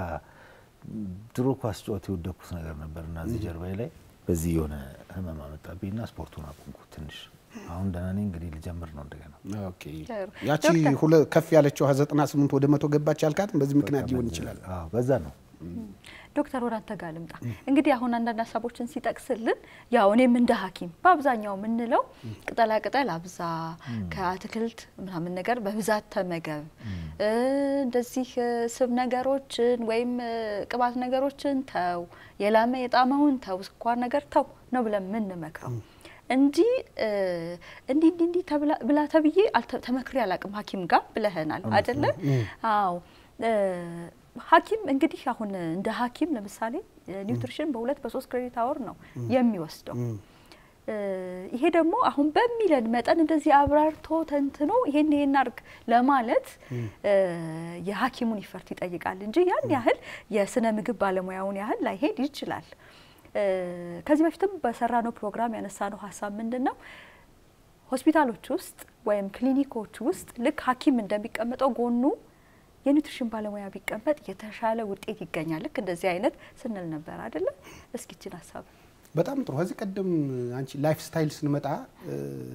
ድሮ ኳስ ጨዋታ የወደኩት ነገር ነበር እና እዚህ ጀርባዬ ላይ በዚህ የሆነ ህመም አመጣብኝ እና ስፖርቱን አቆምኩት ትንሽ። አሁን ደህና ነኝ። እንግዲህ ልጀምር ነው እንደገና። ኦኬ። ጥሩ። ያቺ ዶክተር፣ ሁለ ከፍ ያለችው ዘጠና ስምንት ወደ መቶ ገባች ያልካትም በዚህ ምክንያት በቃ ሊሆን በዛ- ይችላል። አዎ በዛ ነው። ዶክተር ወደ አንተ ጋር ልምጣ። እንግዲህ አሁን አንዳንድ ሀሳቦችን ሲጠቅስልን ያው እኔም እንደ ሐኪም በአብዛኛው የምንለው ቅጠላ ቅጠል አብዛ፣ ከአትክልት ምናምን ነገር በብዛት ተመገብ፣ እ እንደዚህ እ ስብ ነገሮችን ወይም እ ቅባት ነገሮችን ተው፣ የላመ የጣመውን ተው፣ ስኳር ነገር ተው ነው ብለን የምንመክረው እንጂ እ እንዲህ እንዲህ እንዲህ ተብላ- ብላ ተብዬ አልተ- ተመክሬ አላቅም ሐኪም ጋር ብለህናል አይደለ? አዎ እ ሐኪም እንግዲህ አሁን እንደ ሐኪም ለምሳሌ ኒውትሪሽን በሁለት በሶስት ክሬዲት አወር ነው የሚወስደው። እ ይሄ ደግሞ አሁን በሚለን መጠን እንደዚህ አብራርቶ ተንትኖ ይሄን ይሄን አድርግ ለማለት እ የሐኪሙን ይፈርት ይጠይቃል እንጂ ያን ያህል የስነ ምግብ ባለሙያውን ያህል ላይሄድ ይችላል። እ ከዚህ በፊትም በሰራነው ፕሮግራም ያነሳነው ሀሳብ ምንድን ነው? ሆስፒታሎች ውስጥ ወይም ክሊኒኮች ውስጥ ልክ ሐኪም እንደሚቀመጠው ጎኑ የኒውትሪሽን ባለሙያ ቢቀመጥ የተሻለ ውጤት ይገኛል። ልክ እንደዚህ አይነት ስንል ነበር አይደለም? እስኪ ይችን ሀሳብ በጣም ጥሩ። ከዚህ ቀደም አንቺ ላይፍ ስታይል ስንመጣ እ፣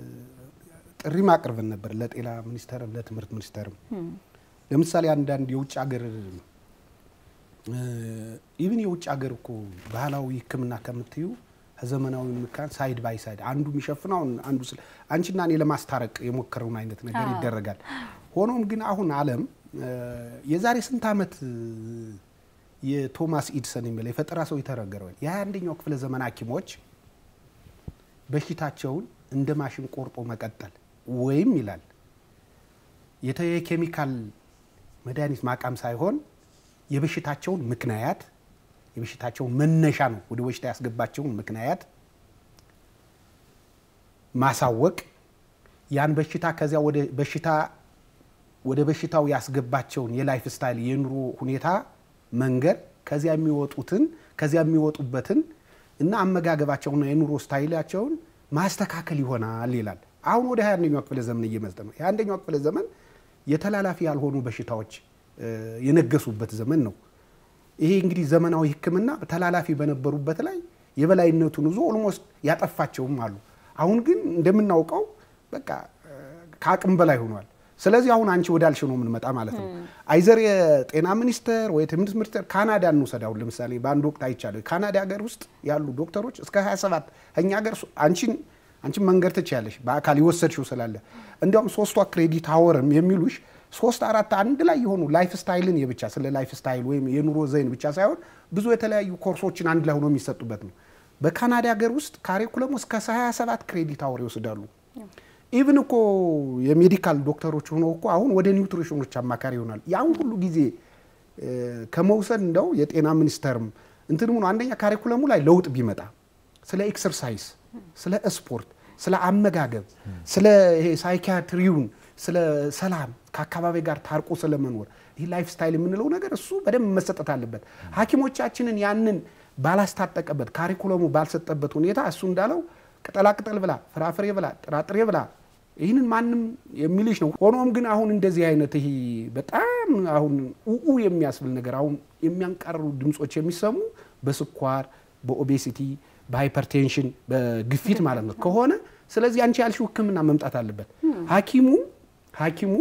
ጥሪም አቅርበን ነበር ለጤና ሚኒስቴርም ለትምህርት ሚኒስቴርም። ለምሳሌ አንዳንድ የውጭ ሀገር ኢቭን የውጭ ሀገር እኮ ባህላዊ ሕክምና ከምትዩ ከዘመናዊ ምካን ሳይድ ባይ ሳይድ አንዱ የሚሸፍነው አንዱ ስለ አንቺና እኔ ለማስታረቅ የሞከረውን አይነት ነገር አዎ። ይደረጋል። ሆኖም ግን አሁን ዓለም እ፣ የዛሬ ስንት ዓመት እ፣ የቶማስ ኢድሰን የሚለው የፈጠራ ሰው የተረገረው የሀያ አንደኛው ክፍለ ዘመን ሐኪሞች በሽታቸውን እንደ ማሽን ቆርጦ መቀጠል ወይም ይላል የተ- የኬሚካል መድኃኒት ማቃም ሳይሆን የበሽታቸውን ምክንያት የበሽታቸውን መነሻ ነው ወደ በሽታ ያስገባቸውን ምክንያት ማሳወቅ ያን በሽታ ከዚያ ወደ በሽታ ወደ በሽታው ያስገባቸውን የላይፍ ስታይል የኑሮ ሁኔታ መንገድ ከዚያ የሚወጡትን ከዚያ የሚወጡበትን እና አመጋገባቸውና የኑሮ ስታይላቸውን ማስተካከል ይሆናል ይላል። አሁን ወደ ሀያ አንደኛው ክፍለ ዘመን እየመጣ ነው። የሀያ አንደኛው ክፍለ ዘመን የተላላፊ ያልሆኑ በሽታዎች እ፣ የነገሱበት ዘመን ነው። ይሄ እንግዲህ ዘመናዊ ሕክምና ተላላፊ በነበሩበት ላይ የበላይነቱን ይዞ ኦልሞስት ያጠፋቸውም አሉ። አሁን ግን እንደምናውቀው በቃ እ፣ ከአቅም በላይ ሆኗል። ስለዚህ አሁን አንቺ ወዳልሽ ነው የምንመጣ ማለት ነው። አይዘር የጤና ሚኒስቴር ወይ ትምህርት ሚኒስቴር ካናዳ እንውሰድ። አሁን ለምሳሌ በአንድ ወቅት አይቻለሁ ካናዳ ሀገር ውስጥ ያሉ ዶክተሮች እስከ 27 እኛ ሀገር ሱ- አንቺን አንቺን መንገድ ትችያለሽ በአካል የወሰድሽው ስላለ እንዲያውም ሶስቷ ክሬዲት አወርም የሚሉሽ ሶስት አራት አንድ ላይ የሆኑ ላይፍ ስታይልን የብቻ ስለ ላይፍ ስታይል ወይም የኑሮ ዘይን ብቻ ሳይሆን ብዙ የተለያዩ ኮርሶችን አንድ ላይ ሆኖ የሚሰጡበት ነው። በካናዳ ሀገር ውስጥ ካሪኩለሙ እስከ 27 ክሬዲት አወር ይወስዳሉ። ኢቭን እኮ የሜዲካል ዶክተሮች ሆነው እኮ አሁን ወደ ኒውትሪሽኖች አማካሪ ይሆናል። ያን ሁሉ ጊዜ እ፣ ከመውሰድ እንደው የጤና ሚኒስቴርም እንትን ሆኖ አንደኛ ካሪኩለሙ ላይ ለውጥ ቢመጣ ስለ ኤክሰርሳይዝ፣ ስለ ስፖርት፣ ስለ አመጋገብ፣ ስለ ይሄ ሳይኪያትሪውን፣ ስለ ሰላም ከአካባቢ ጋር ታርቆ ስለመኖር ይህ ላይፍ ስታይል የምንለው ነገር እሱ በደንብ መሰጠት አለበት። ሐኪሞቻችንን ያንን ባላስታጠቀበት ካሪኩለሙ ባልሰጠበት ሁኔታ እሱ እንዳለው ቅጠላቅጠል ብላ፣ ፍራፍሬ ብላ፣ ጥራጥሬ ብላ ይህንን ማንም የሚልሽ ነው። ሆኖም ግን አሁን እንደዚህ አይነት ይሄ በጣም አሁን ኡኡ የሚያስብል ነገር አሁን የሚያንቃርሩ ድምጾች የሚሰሙ በስኳር በኦቤሲቲ በሃይፐርቴንሽን በግፊት ማለት ነው ከሆነ ስለዚህ አንቺ ያልሽው ሕክምና መምጣት አለበት። ሐኪሙ ሐኪሙ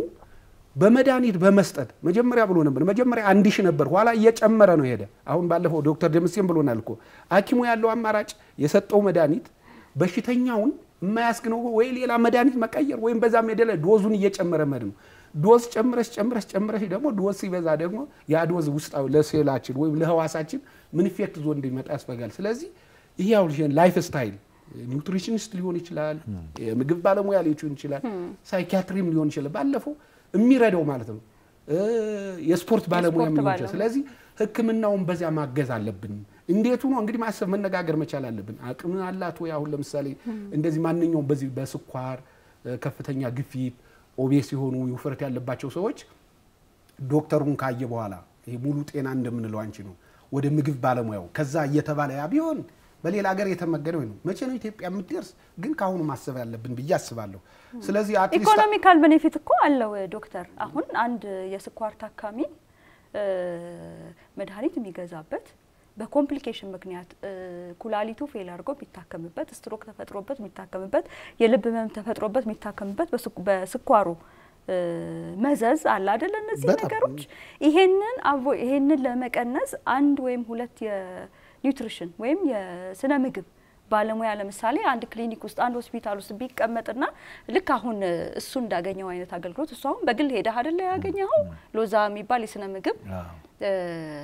በመድኃኒት በመስጠት መጀመሪያ ብሎ ነበር። መጀመሪያ አንድ ሺህ ነበር፣ ኋላ እየጨመረ ነው ሄደ። አሁን ባለፈው ዶክተር ደምሴም ብሎናል እኮ ሐኪሙ ያለው አማራጭ የሰጠው መድኃኒት በሽተኛውን የማያስግነው ወይ ሌላ መድኃኒት መቀየር ወይም በዛም ሄደ ላይ ዶዙን እየጨመረ መድ ነው። ዶዝ ጨምረሽ ጨምረሽ ጨምረሽ ደግሞ ዶዝ ሲበዛ ደግሞ ያ ዶዝ ውስጣዊ ለሴላችን ወይም ለህዋሳችን ምን ኢፌክት ዞ እንዲመጣ ያስፈጋል። ስለዚህ ይህ ያው ላይፍ ስታይል ኒውትሪሽኒስት ሊሆን ይችላል፣ የምግብ ባለሙያ ሊሆን ይችላል፣ ሳይኪያትሪም ሊሆን ይችላል። ባለፈው የሚረዳው ማለት ነው የስፖርት ባለሙያ የስፖርት ሊሆን ባለሙያ። ይችላል። ስለዚህ ሕክምናውን በዚያ ማገዝ አለብን። እንዴቱ ነው እንግዲህ ማሰብ መነጋገር መቻል አለብን። አቅም አላት ወይ? አሁን ለምሳሌ እንደዚህ ማንኛውም በዚህ በስኳር እ፣ ከፍተኛ ግፊት፣ ኦቤስ የሆኑ ውፍረት ያለባቸው ሰዎች ዶክተሩን ካየ በኋላ ይሄ ሙሉ ጤና እንደምንለው አንቺ ነው ወደ ምግብ ባለሙያው ከዛ እየተባለ ያ ቢሆን በሌላ ሀገር የተመገነ ወይ ነው። መቼ ነው ኢትዮጵያ የምትደርስ? ግን ከአሁኑ ማሰብ ያለብን ብዬ አስባለሁ። ስለዚህ አትሊስት ኢኮኖሚካል ቤኔፊት እኮ አለው ዶክተር። አሁን አንድ የስኳር ታካሚ እ፣ መድኃኒት የሚገዛበት በኮምፕሊኬሽን ምክንያት እ፣ ኩላሊቱ ፌል አድርጎ የሚታከምበት፣ ስትሮክ ተፈጥሮበት የሚታከምበት፣ የልብ ህመም ተፈጥሮበት የሚታከምበት በስኳ- በስኳሩ እ፣ መዘዝ አለ አይደለ? እነዚህ በጣም። ነገሮች ይሄንን አቮ ይሄንን ለመቀነስ አንድ ወይም ሁለት የኒውትሪሽን ወይም የስነ ምግብ ባለሙያ ለምሳሌ አንድ ክሊኒክ ውስጥ አንድ ሆስፒታል ውስጥ ቢቀመጥና ልክ አሁን እ፣ እሱ እንዳገኘው አይነት አገልግሎት እሱ አሁን በግል ሄደህ አይደለ ያገኘኸው ሎዛ የሚባል የስነ ምግብ አዎ። እ፣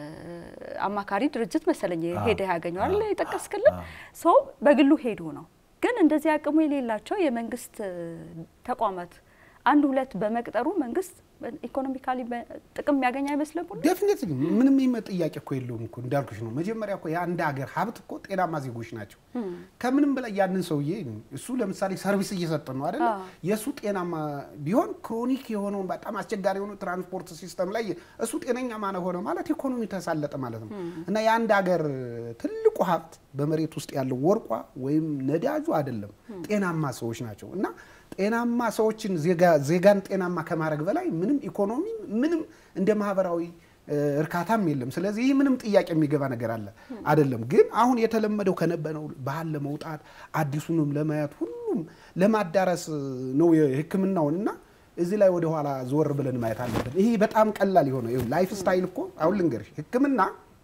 አማካሪ ድርጅት መሰለኝ አዎ። ሄደህ ያገኘው አይደለ አዎ። የጠቀስክልን አዎ። ሰው በግሉ ሄዶ ነው። ግን እንደዚህ አቅሙ የሌላቸው የመንግስት እ፣ ተቋማት አንድ ሁለት በመቅጠሩ መንግስት ኢኮኖሚካሊ ጥቅም የሚያገኝ አይመስልም ሁሉ ዴፊኒት ምንም ይመ ጥያቄ እኮ የለውም እኮ እንዳልኩሽ ነው። መጀመሪያ እኮ የአንድ ሀገር ሀብት እኮ ጤናማ ዜጎች ናቸው። ከምንም በላይ ያንን ሰውዬ እሱ ለምሳሌ ሰርቪስ እየሰጠ ነው አይደለ? አዎ። የእሱ ጤናማ ቢሆን ክሮኒክ የሆነውን በጣም አስቸጋሪ የሆኑ ትራንስፖርት ሲስተም ላይ እሱ ጤነኛ ማነ ሆነ ማለት ኢኮኖሚ ተሳለጠ ማለት ነው። እና የአንድ ሀገር ትልቁ ሀብት በመሬት ውስጥ ያለው ወርቋ ወይም ነዳጁ አይደለም፣ ጤናማ ሰዎች ናቸው እና ጤናማ ሰዎችን ዜጋ- ዜጋን ጤናማ ከማድረግ በላይ ምንም ኢኮኖሚ ምንም እንደ ማህበራዊ እ፣ እርካታም የለም። ስለዚህ ይህ ምንም ጥያቄ የሚገባ ነገር አለ አይደለም። ግን አሁን የተለመደው ከነበረው ባህል ለመውጣት አዲሱንም ለማየት ሁሉም ለማዳረስ ነው የሕክምናውን እና እዚህ ላይ ወደኋላ ዞር ብለን ማየት አለብን። ይሄ በጣም ቀላል የሆነ ላይፍ ስታይል እኮ አሁን ልንገርሽ ሕክምና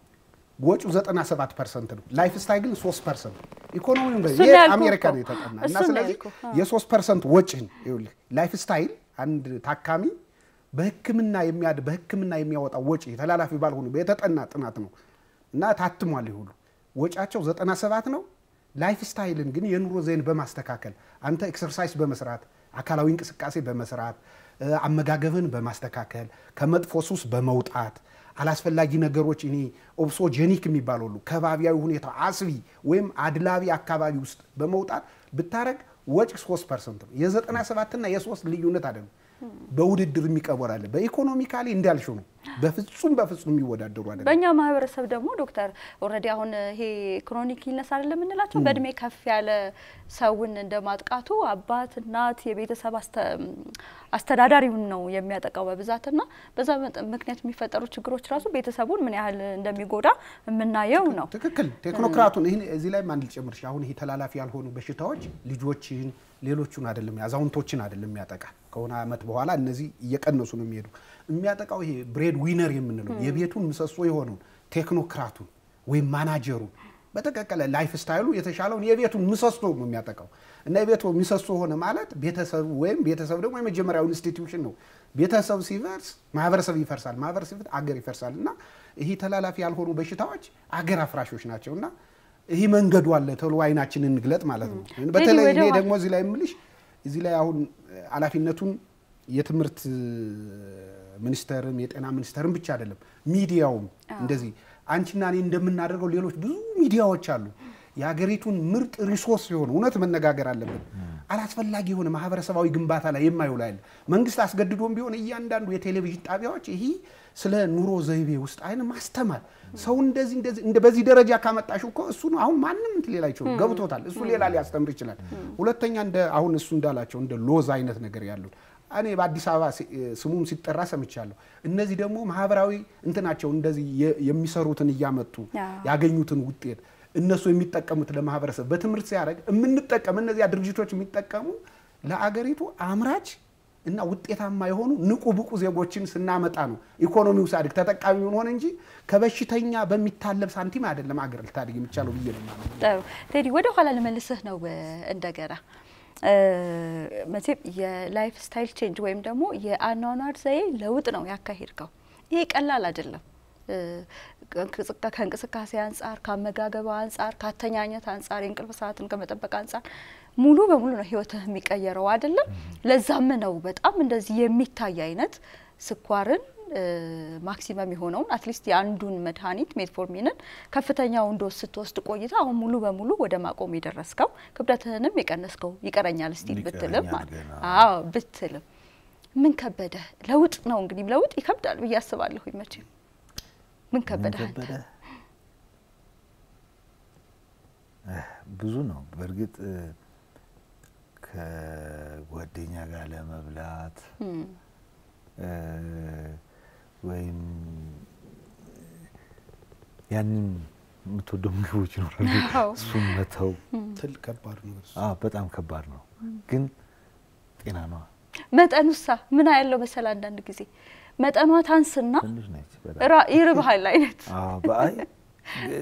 ወጪው 97 ፐርሰንት ነው። ላይፍ ስታይል ግን 3 ፐርሰንት ኢኮኖሚውን በ- እሱን ይሄ ያልኩህ አሜሪካ እኮ። ነው የተጠና እና እሱን ነው ስለዚህ ያልኩህ። አዎ። የ3 ፐርሰንት ወጪን ይኸውልህ ላይፍ ስታይል አንድ ታካሚ በህክምና የሚያድ በህክምና የሚያወጣው ወጪ ተላላፊ ባልሆኑ የተጠና ጥናት ነው እና ታትሟል። ይሁሉ ወጫቸው 97 ነው። ላይፍ ስታይልን ግን የኑሮ ዘይን በማስተካከል አንተ ኤክሰርሳይዝ በመስራት አካላዊ እንቅስቃሴ በመስራት እ፣ አመጋገብን በማስተካከል ከመጥፎ ሱስ በመውጣት አላስፈላጊ ነገሮች እኔ ኦብሶጀኒክ የሚባሉ ሁሉ ከባቢያዊ ሁኔታ አስቢ ወይም አድላቢ አካባቢ ውስጥ በመውጣት ብታረግ ወጪ 3 ፐርሰንት ነው። የ97 እና የ3 ልዩነት አይደለም። በውድድር የሚቀበል አለ። በኢኮኖሚካሊ እንዳልሽው ነው። በፍጹም በፍጹም የሚወዳደሩ አይደለም። በእኛ ማህበረሰብ ደግሞ ዶክተር ኦልሬዲ አሁን ይሄ ክሮኒክ ኢልነስ አይደለም የምንላቸው በእድሜ ከፍ ያለ ሰውን እንደ ማጥቃቱ አባት፣ እናት፣ የቤተሰብ አስተ- አስተዳዳሪውን ነው የሚያጠቃው በብዛትና በዛ መጠ- ምክንያት የሚፈጠሩ ችግሮች ራሱ ቤተሰቡን ምን ያህል እንደሚጎዳ የምናየው ነው። ትክክል። ቴክኖክራቱን ይህን እዚህ ላይ አንድ ልጨምርሽ። አሁን ይሄ ተላላፊ ያልሆኑ በሽታዎች ልጆችን፣ ሌሎቹን አይደለም አዛውንቶችን አይደለም የሚያጠቃ ከሆነ አመት በኋላ እነዚህ እየቀነሱ ነው የሚሄዱ። የሚያጠቃው ይሄ ብሬድ ዊነር የምንለው የቤቱን ምሰሶ የሆነውን ቴክኖክራቱን ወይም ማናጀሩን በተቀቀለ ላይፍ ስታይሉ የተሻለውን የቤቱን ምሰሶ ነው የሚያጠቃው እና የቤቱ ምሰሶ ሆነ ማለት ቤተሰቡ ወይም ቤተሰብ ደግሞ የመጀመሪያው ኢንስቲትዩሽን ነው። ቤተሰብ ሲፈርስ ማህበረሰብ ይፈርሳል፣ ማህበረሰብ ሲፈርስ አገር ይፈርሳል። እና ይህ ተላላፊ ያልሆኑ በሽታዎች አገር አፍራሾች ናቸው እና ይህ መንገዱ አለ ተብሎ አይናችንን እንግለጥ ማለት ነው። በተለይ ወደ እኔ ኋላ- ደግሞ እዚህ ላይ የምልሽ እዚህ ላይ አሁን ኃላፊነቱን የትምህርት ሚኒስቴርም የጤና ሚኒስቴርም ብቻ አይደለም ሚዲያውም እንደዚህ አንቺና እኔ እንደምናደርገው ሌሎች ብዙ ሚዲያዎች አሉ። የሀገሪቱን ምርጥ ሪሶርስ የሆነ እውነት መነጋገር አለብን። አላስፈላጊ የሆነ ማህበረሰባዊ ግንባታ ላይ የማይውል አይደል። መንግስት አስገድዶም ቢሆን እያንዳንዱ የቴሌቪዥን ጣቢያዎች ይህ ስለ ኑሮ ዘይቤ ውስጥ አይነ ማስተማር ሰው እንደዚህ እንደዚህ እንደ በዚህ ደረጃ ካመጣሽው እኮ እሱ ነው አሁን ማንም እንትን ሌላ አይችሉም ገብቶታል። እሱ ሌላ ሊያስተምር ይችላል። ሁለተኛ እንደ አሁን እሱ እንዳላቸው እንደ ሎዝ አይነት ነገር ያሉት እኔ በአዲስ አበባ ሲ- ስሙም ሲጠራ ሰምቻለሁ። እነዚህ ደግሞ ማህበራዊ እንትናቸው እንደዚህ የ- የሚሰሩትን እያመጡ አዎ። ያገኙትን ውጤት እነሱ የሚጠቀሙት ለማህበረሰብ በትምህርት ሲያደርግ የምንጠቀም እነዚያ ድርጅቶች የሚጠቀሙ ለአገሪቱ አምራች እና ውጤታማ የሆኑ ንቁ ብቁ ዜጎችን ስናመጣ ነው ኢኮኖሚው ሳድግ ተጠቃሚ ሆን እንጂ ከበሽተኛ በሚታለብ ሳንቲም አይደለም አገር ልታድግ የሚቻለው ብዬ ነው የማምነው። ጥሩ ቴዲ፣ ወደ ኋላ ልመልስህ ነው እ፣ እንደገና እ፣ መቼም የላይፍ ስታይል ቼንጅ ወይም ደግሞ የአኗኗር ዘዬ ለውጥ ነው ያካሄድከው። ይሄ ቀላል አይደለም። እ፣ ከእንቅስቃ- ከእንቅስቃሴ አንጻር፣ ከአመጋገብ አንጻር፣ ከአተኛኘት አንጻር፣ የእንቅልፍ ሰዓትን ከመጠበቅ አንጻር ሙሉ በሙሉ ነው ህይወትህ የሚቀየረው አይደለም። ለዛም ነው በጣም እንደዚህ የሚታይ አይነት ስኳርን ማክሲመም የሆነውን አትሊስት የአንዱን መድኃኒት ሜትፎርሚንን ከፍተኛውን ዶዝ ስትወስድ ቆይታ አሁን ሙሉ በሙሉ ወደ ማቆም የደረስከው ክብደትህንም የቀነስከው ይቀረኛል እስቲ ብትልም ይቀረኛል ማለት ገና። አዎ ብትልም ምን ከበደ? ለውጥ ነው እንግዲህ ለውጥ ይከብዳል ብዬ አስባለሁ። መቼም ምን ከበደ? አንተ? ከበደ? እህ፣ ብዙ ነው በእርግጥ እ፣ ከጓደኛ ጋር ለመብላት እም፣ እ፣ ወይም ያንን የምትወደው ምግቦች ይኖራሉ አዎ። እሱን መተው ትል ከባድ ነው እሱ። አዎ፣ በጣም ከባድ ነው። ግን ጤና ነዋ መጠኑሳ ምን ያለው መሰል አንዳንድ ጊዜ መጠኗ ታንስና ትንሽ ነች በጣም ራ- ይርብሃል አይነት አዎ፣ በአይ እ፣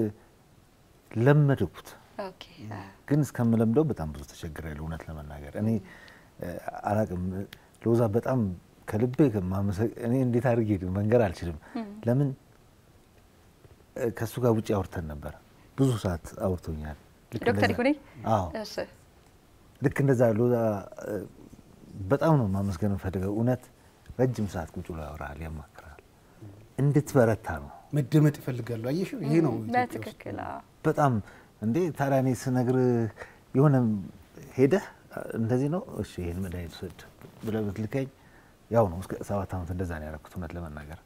ለመድኩት ኦኬ ግን እስከምለምደው በጣም ብዙ ተቸግሬያለሁ። እውነት ለመናገር እኔ እ፣ አላቅም ሎዛ በጣም ከልቤ ከማመሰግ እኔ እንዴት አድርጌ መንገር አልችልም። ለምን እ፣ ከእሱ ጋር ውጭ አውርተን ነበር። ብዙ ሰዓት አውርቶኛል። ልክ ዶክተር እንደዛ- ይሁኔ አዎ እሺ ልክ እንደዛ ሎዛ እ፣ በጣም ነው ማመስገን የምፈልገው። እውነት ረጅም ሰዓት ቁጭ ብሎ ያወራል፣ ያማክራል፣ እንድትበረታ ነው መደመጥ ይፈልጋሉ። አየሽው፣ ይሄ ነው ኢትዮጵያ ውስጥ። በትክክል አዎ። በጣም እንዴ ታዲያ እኔ ስነግር የሆነ ሄደህ እንደዚህ ነው እሺ ይህን መድኃኒት ውሰድ ብለህ ብትልከኝ ያው ነው እስከ ሰባት ዓመት እንደዛ ነው ያደረኩት እውነት ለመናገር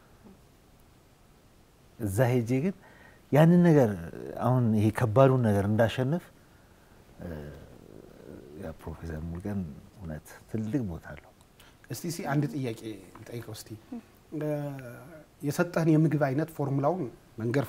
እዛ ሄጄ ግን ያንን ነገር አሁን ይሄ ከባዱን ነገር እንዳሸንፍ እ፣ ያ ፕሮፌሰር ሙልቀን እውነት ትልቅ ቦታ አለው እስቲ ሲ አንድ ጥያቄ ልጠይቀው እስቲ እ፣ የሰጠህን የምግብ አይነት ፎርሙላውን መንገር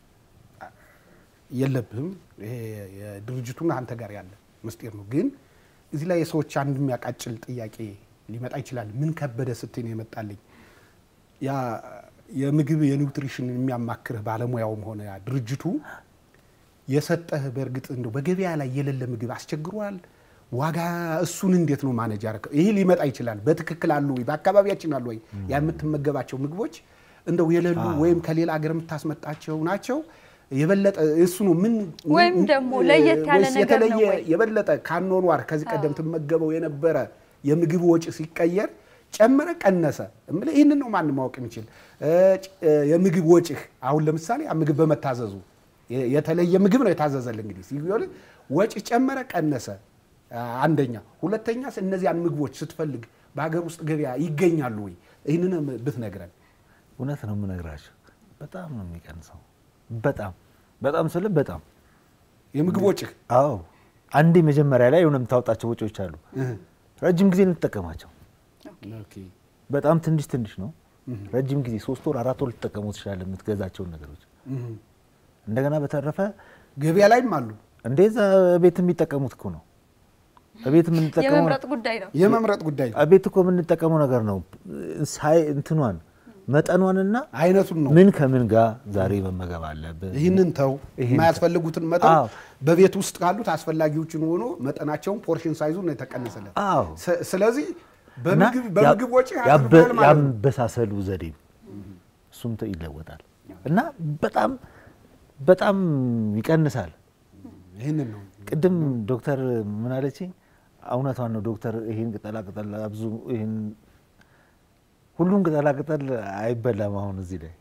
የለብህም። ይሄ የድርጅቱና አንተ ጋር ያለ ምስጢር ነው። ግን እዚህ ላይ የሰዎች አንድ የሚያቃጭል ጥያቄ ሊመጣ ይችላል። ምን ከበደ ስትይ ነው የመጣልኝ ያ የምግብ የኒውትሪሽን የሚያማክርህ ባለሙያውም ሆነ ያ ድርጅቱ የሰጠህ በእርግጥ እንደው በገበያ ላይ የሌለ ምግብ አስቸግሯል። ዋጋ እሱን እንዴት ነው ማነጅ ያደረገው? ይህ ሊመጣ ይችላል። በትክክል አሉ ወይ በአካባቢያችን አሉ ወይ ያ የምትመገባቸው ምግቦች እንደው የሌሉ ወይም ከሌላ ሀገር የምታስመጣቸው ናቸው የበለጠ እሱ ነው ምን ወይም ምን- ደግሞ ለየት ያለ ወይስ ነገር ነው የተለየ ወይ? የበለጠ ካኗኗር ከዚህ ቀደም ትመገበው የነበረ የምግብ ወጪ ሲቀየር ጨመረ ቀነሰ? እምልህ ይህንን ነው ማንም ማወቅ የሚችል እ፣ ጭ- እ፣ የምግብ ወጪህ አሁን ለምሳሌ ያ ምግብ በመታዘዙ የ- የተለየ ምግብ ነው የታዘዘል እንግዲህ ሲሆን ወጪ ጨመረ ቀነሰ? አ፣ አንደኛ። ሁለተኛስ እነዚያን ምግቦች ስትፈልግ በሀገር ውስጥ ገበያ ይገኛሉ ወይ? ይህንን ብትነግረን። እውነት ነው የምነግራቸው በጣም ነው የሚቀንሰው በጣም በጣም ስል በጣም የምግብ ወጪህ አዎ አንዴ መጀመሪያ ላይ የሆነ የምታወጣቸው ወጪዎች አሉ እህ፣ ረጅም ጊዜ እንጠቀማቸው ኦኬ። በጣም ትንሽ ትንሽ ነው ረጅም ጊዜ ሶስት ወር አራት ወር ልትጠቀሙ ትችላለህ የምትገዛቸውን ነገሮች እህ። እንደገና በተረፈ ገበያ ላይም አሉ እንደዛ ቤት የሚጠቀሙት እኮ ነው ቤት የምንጠቀመው የመምረጥ ጉዳይ ነው። የመምረጥ ጉዳይ ነው። ቤት እኮ የምንጠቀመው ነገር ነው ሳይ እንትኗን መጠኗንና አይነቱን ነው። ምን ከምን ጋር ዛሬ መመገብ አለብን ይህንን ተው ይህን የማያስፈልጉትን መጠን አዎ። በቤት ውስጥ ካሉት አስፈላጊዎችን ሆኖ መጠናቸውን ፖርሽን ሳይዙ ነው የተቀነሰለት። አዎ ስ- ስለዚህ እና በምግብ በምግብ ወጪ ያበ- አድርገዋል ማለት ነው። ያበሳሰሉ ዘዴም እሱም ተ- ይለወጣል እና በጣም በጣም ይቀንሳል። ይህንን ነው ቅድም ዶክተር ምን አለችኝ? እውነቷን ነው ዶክተር። ይህን ቅጠላ ቅጠል አብዙ፣ ይህን ሁሉም ቅጠላ ቅጠል አይበላም። አሁን እዚህ ላይ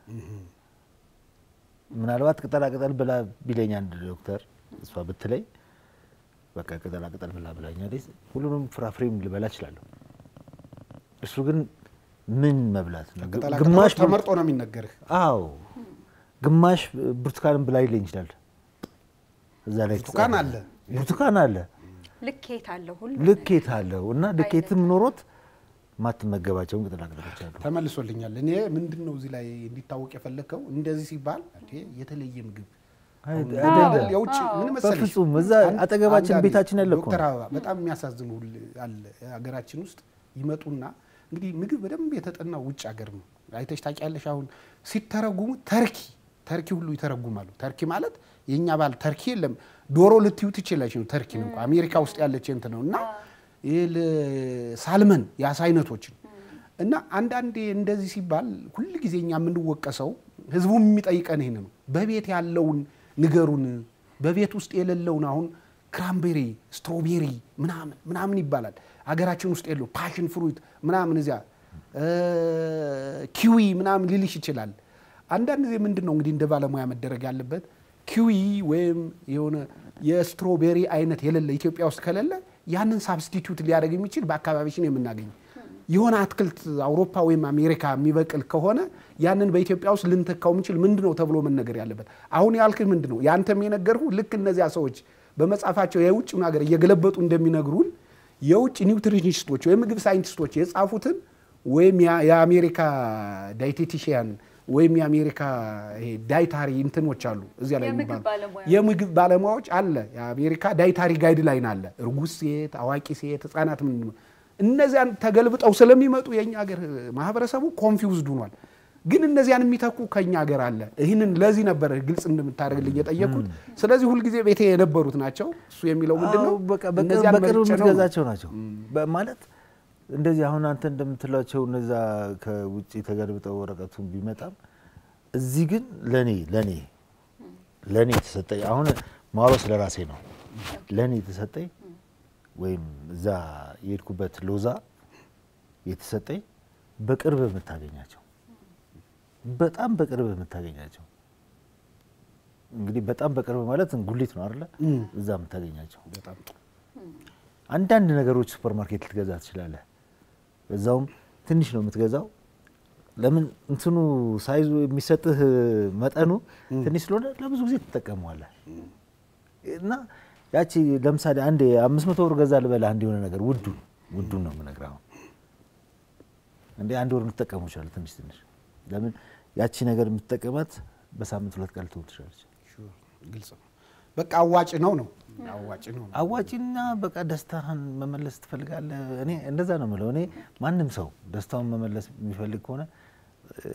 ምናልባት ቅጠላ ቅጠል ብላ ቢለኝ አንድ ዶክተር እሷ ብትለኝ በቃ ቅጠላ ቅጠል ብላ ብላኛለች። ሁሉንም ፍራፍሬም ልበላ እችላለሁ። እሱ ግን ምን መብላት ነው? ቅጠላ ግማሽ ቅጠሎች ተመርጦ ነው የሚነገርህ። አዎ ግማሽ ብርቱካንም ብላይ ይለኝ ይችላል። እዛ ላይ ብርቱካን የተጻፈ- አለ። ብርቱካን አለ፣ ልኬት አለው ሁሉ ልኬት አለው እና ልኬትም ኖሮት ማትመገባቸውን ቅጠላ ቅጠሎች አሉ። ተመልሶልኛል። እኔ ምንድን ነው እዚህ ላይ እንዲታወቅ የፈለግከው እንደዚህ ሲባል እንዴ የተለየ ምግብ አይ- አሁን አይደለም። አይደል? የውጭ ምን መሰለሽ በፍጹም እዛ አንድ- አጠገባችን አንዳንዴ ቤታችን ያለ እኮ ዶክተር ነው። አበባ በጣም የሚያሳዝኑ ሁል አለ ሀገራችን ውስጥ ይመጡና እንግዲህ ምግብ በደንብ የተጠናው ውጭ ሀገር ነው። አይተሽ ታውቂያለሽ። አሁን ሲተረጉሙ ተርኪ ተርኪ ሁሉ ይተረጉማሉ። ተርኪ ማለት የእኛ ባል ተርኪ የለም ዶሮ ልትዩ ትችላለች ነው ተርኪ ነው እንኳ አሜሪካ ውስጥ ያለች እንትን ነው እና ይህ ል- ሳልመን የአሳ አይነቶችን እና አንዳንዴ እንደዚህ ሲባል ሁል ጊዜ እኛ የምንወቀሰው ህዝቡም የሚጠይቀን ይህን ነው። በቤት ያለውን ንገሩን። በቤት ውስጥ የሌለውን አሁን ክራምቤሪ፣ ስትሮቤሪ ምናምን ምናምን ይባላል። አገራችን ውስጥ የለው ፓሽን ፍሩት ምናምን እዚያ ኪዊ ምናምን ሊልሽ ይችላል። አንዳንድ ጊዜ ምንድን ነው እንግዲህ እንደ ባለሙያ መደረግ ያለበት ኪዊ ወይም የሆነ የስትሮቤሪ አይነት የሌለ ኢትዮጵያ ውስጥ ከሌለ ያንን ሳብስቲቱት ሊያደርግ የሚችል በአካባቢችን የምናገኝ የሆነ አትክልት አውሮፓ ወይም አሜሪካ የሚበቅል ከሆነ ያንን በኢትዮጵያ ውስጥ ልንተካው የምንችል ምንድን ነው ተብሎ መነገር ያለበት። አሁን ያልክህ ምንድን ነው ያንተም የነገርሁ ልክ እነዚያ ሰዎች በመጽሐፋቸው የውጭ ሀገር እየገለበጡ እንደሚነግሩን የውጭ ኒውትሪኒስቶች ወይም ምግብ ሳይንቲስቶች የጻፉትን ወይም የአሜሪካ ዳይቴቲሽያን ወይም የአሜሪካ ዳይታሪ እንትኖች አሉ እዚያ ላይ የምግብ የሚባሉ ባለሙያ የምግብ ባለሙያዎች አለ። የአሜሪካ ዳይታሪ ጋይድ ላይን አለ። እርጉዝ ሴት፣ አዋቂ ሴት፣ ህጻናት ምን እነዚያን ተገልብጠው ስለሚመጡ የእኛ ሀገር ማህበረሰቡ ኮንፊውዝድ ሆኗል። ግን እነዚያን የሚተኩ ከኛ ሀገር አለ። ይህንን ለዚህ ነበር ግልጽ እንደምታደርግልኝ የጠየቅኩት። ስለዚህ ሁልጊዜ ቤቴ የነበሩት ናቸው። እሱ የሚለው ምንድን ነው? አዎ፣ በቃ በቅርብ እነዚያን በቅርብ መርጬ ነው። የምትገዛቸው ናቸው በ- ማለት እንደዚህ አሁን አንተ እንደምትላቸው እነዛ ከውጭ ተገልብጠው ወረቀቱን ቢመጣም እዚህ ግን ለኔ ለኔ ለኔ የተሰጠኝ አሁን ማሮ ስለ ራሴ ነው። ለኔ የተሰጠኝ ወይም እዛ የሄድኩበት ሎዛ የተሰጠኝ በቅርብ የምታገኛቸው በጣም በቅርብ የምታገኛቸው እንግዲህ በጣም በቅርብ ማለት ጉሊት ነው አይደለ? እዛ የምታገኛቸው በጣም ጥሩ። አንዳንድ ነገሮች ሱፐር ማርኬት ልትገዛ ትችላለህ። በዛውም ትንሽ ነው የምትገዛው። ለምን እንትኑ ሳይዙ የሚሰጥህ መጠኑ ትንሽ ስለሆነ ለብዙ ጊዜ ትጠቀመዋለህ። እና ያቺ ለምሳሌ አንድ አምስት መቶ ብር ገዛ ልበላ አንድ የሆነ ነገር ውዱ ውዱን ነው የምነግርህ። አሁን እንደ አንድ ወር ልትጠቀሙ ይችላል ትንሽ ትንሽ። ለምን ያቺ ነገር የምትጠቀማት በሳምንት ሁለት ቀን ልትሆን ትችላለች። ሹር፣ ግልጽ ነው። በቃ አዋጭ ነው ነው አዋጭ ነው ነው። አዋጪና በቃ ደስታህን መመለስ ትፈልጋለህ። እኔ እንደዛ ነው የምለው። እኔ ማንም ሰው ደስታውን መመለስ የሚፈልግ ከሆነ እ፣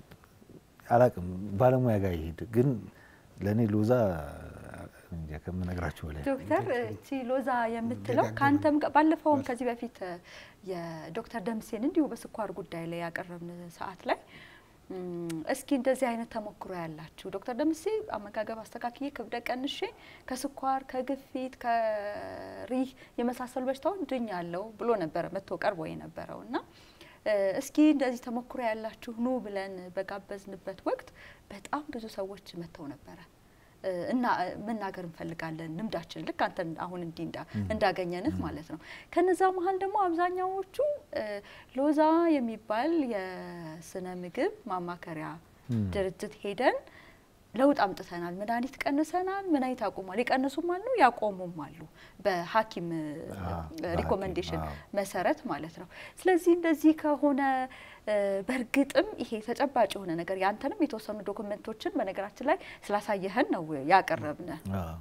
አላቅም ባለሙያ ጋር ይሄድ። ግን ለእኔ ሎዛ እንጃ ከምነግራችሁ በላይ ዶክተር እቺ ሎዛ የምትለው ከአንተም ጋር ባለፈውም ከዚህ በፊት የዶክተር ደምሴን እንዲሁ በስኳር ጉዳይ ላይ ያቀረብን ሰዓት ላይ እም፣ እስኪ እንደዚህ አይነት ተሞክሮ ያላችሁ ዶክተር ደምሴ አመጋገብ አስተካክዬ ክብደት ቀንሼ ከስኳር ከግፊት ከሪህ የመሳሰሉ በሽታዎች ድኛለሁ ብሎ ነበረ መጥቶ ቀርቦ የነበረው እና እ፣ እስኪ እንደዚህ ተሞክሮ ያላችሁ ኑ ብለን በጋበዝንበት ወቅት በጣም ብዙ ሰዎች መጥተው ነበረ እ፣ እና እ፣ መናገር እንፈልጋለን ልምዳችን ልክ አንተ አሁን እንዲህ እንዳ እንዳገኘንህ ማለት ነው። ከነዛ መሀል ደግሞ አብዛኛዎቹ እ፣ ሎዛ የሚባል የስነ ምግብ ማማከሪያ ድርጅት ሄደን ለውጥ አምጥተናል፣ መድኃኒት ቀንሰናል፣ መድኃኒት አቁሟል። የቀነሱም አሉ ያቆሙም አሉ በሐኪም አዎ፣ ሪኮመንዴሽን አዎ። መሰረት ማለት ነው። ስለዚህ እንደዚህ ከሆነ እ፣ በእርግጥም ይሄ ተጨባጭ የሆነ ነገር ያንተንም የተወሰኑ ዶክመንቶችን በነገራችን ላይ ስላሳየህን ነው ያቀረብን አዎ፣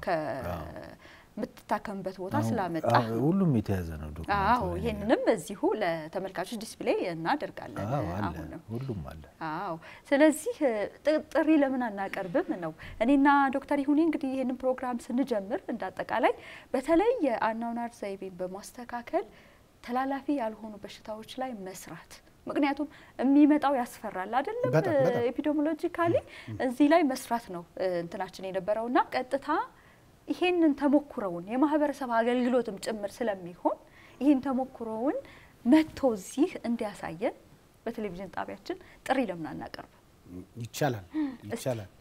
ከምትታከምበት ቦታ አሁን- ስላመጣ አሁን ሁሉም የተያዘ ነው ዶክመንቱ አዎ ላይ። ይህንንም እዚሁ ለተመልካቾች ዲስፕሌይ እናደርጋለን። አዎ፣ አለ አሁንም ሁሉም አለ። አዎ ስለዚህ እ፣ ጥ- ጥሪ ለምን አናቀርብም ነው። እኔና ዶክተር ይሁኔ እንግዲህ ይህንን ፕሮግራም ስንጀምር እንዳጠቃላይ በተለይ የአኗኗር ዘይቤን በማስተካከል ተላላፊ ያልሆኑ በሽታዎች ላይ መስራት ምክንያቱም የሚመጣው ያስፈራል አይደለም። በጣም በጣም። ኤፒዲሞሎጂካሊ እዚህ ላይ መስራት ነው እ፣ እንትናችን የነበረውና ቀጥታ ይሄንን ተሞክሮውን የማህበረሰብ አገልግሎትም ጭምር ስለሚሆን ይህን ተሞክሮውን መጥቶ እዚህ እንዲያሳየን በቴሌቪዥን ጣቢያችን ጥሪ ለምን አናቀርብ? ይቻላል ይቻላል።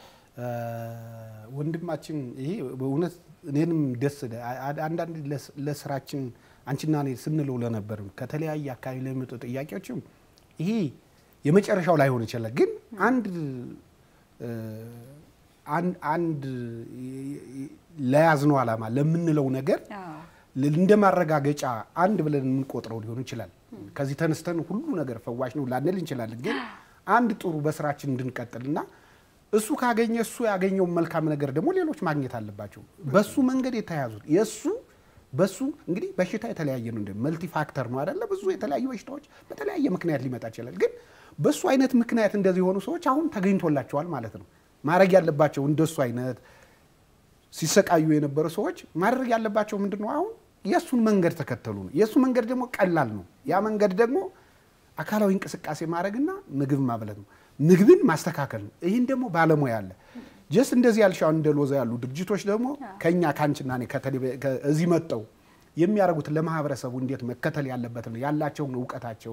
ወንድማችን ይሄ በእውነት እኔንም ደስ አ- አ- አንዳንድ ለስ- ለስራችን አንቺና እኔ ስንለው ለነበር ከተለያየ አካባቢ ለሚመጡ ጥያቄዎችም ይሄ የመጨረሻው ላይሆን ይችላል። ግን አንድ እ፣ አን- አንድ ለያዝነው ዓላማ ለምንለው ነገር አዎ። እንደ ማረጋገጫ አንድ ብለን የምንቆጥረው ሊሆን ይችላል። ከዚህ ተነስተን ሁሉ ነገር ፈዋሽ ነው ላንል እንችላለን። ግን አንድ ጥሩ በስራችን እንድንቀጥልና እሱ ካገኘ እሱ ያገኘውን መልካም ነገር ደግሞ ሌሎች ማግኘት አለባቸው። በሱ መንገድ የተያዙት የእሱ በሱ እንግዲህ በሽታ የተለያየ ነው። እንደ መልቲ ፋክተር ነው አይደለ? ብዙ የተለያዩ በሽታዎች በተለያየ ምክንያት ሊመጣ ይችላል። ግን በሱ አይነት ምክንያት እንደዚህ የሆኑ ሰዎች አሁን ተገኝቶላቸዋል ማለት ነው። ማድረግ ያለባቸው እንደሱ አይነት ሲሰቃዩ የነበሩ ሰዎች ማድረግ ያለባቸው ምንድን ነው? አሁን የእሱን መንገድ ተከተሉ ነው። የእሱ መንገድ ደግሞ ቀላል ነው። ያ መንገድ ደግሞ አካላዊ እንቅስቃሴ ማድረግና ምግብ ማብለት ነው። ምግብን ማስተካከል ነው። ይህን ደግሞ ባለሙያ አለ። ጀስት እንደዚህ ያልሽ አሁን እንደ ሎዛ ያሉ ድርጅቶች ደግሞ ከኛ ከአንቺና እኔ ከቴሌቪ- ከ- እዚህ መጠው የሚያደርጉት ለማህበረሰቡ እንዴት መከተል ያለበትን ያላቸውን እውቀታቸውን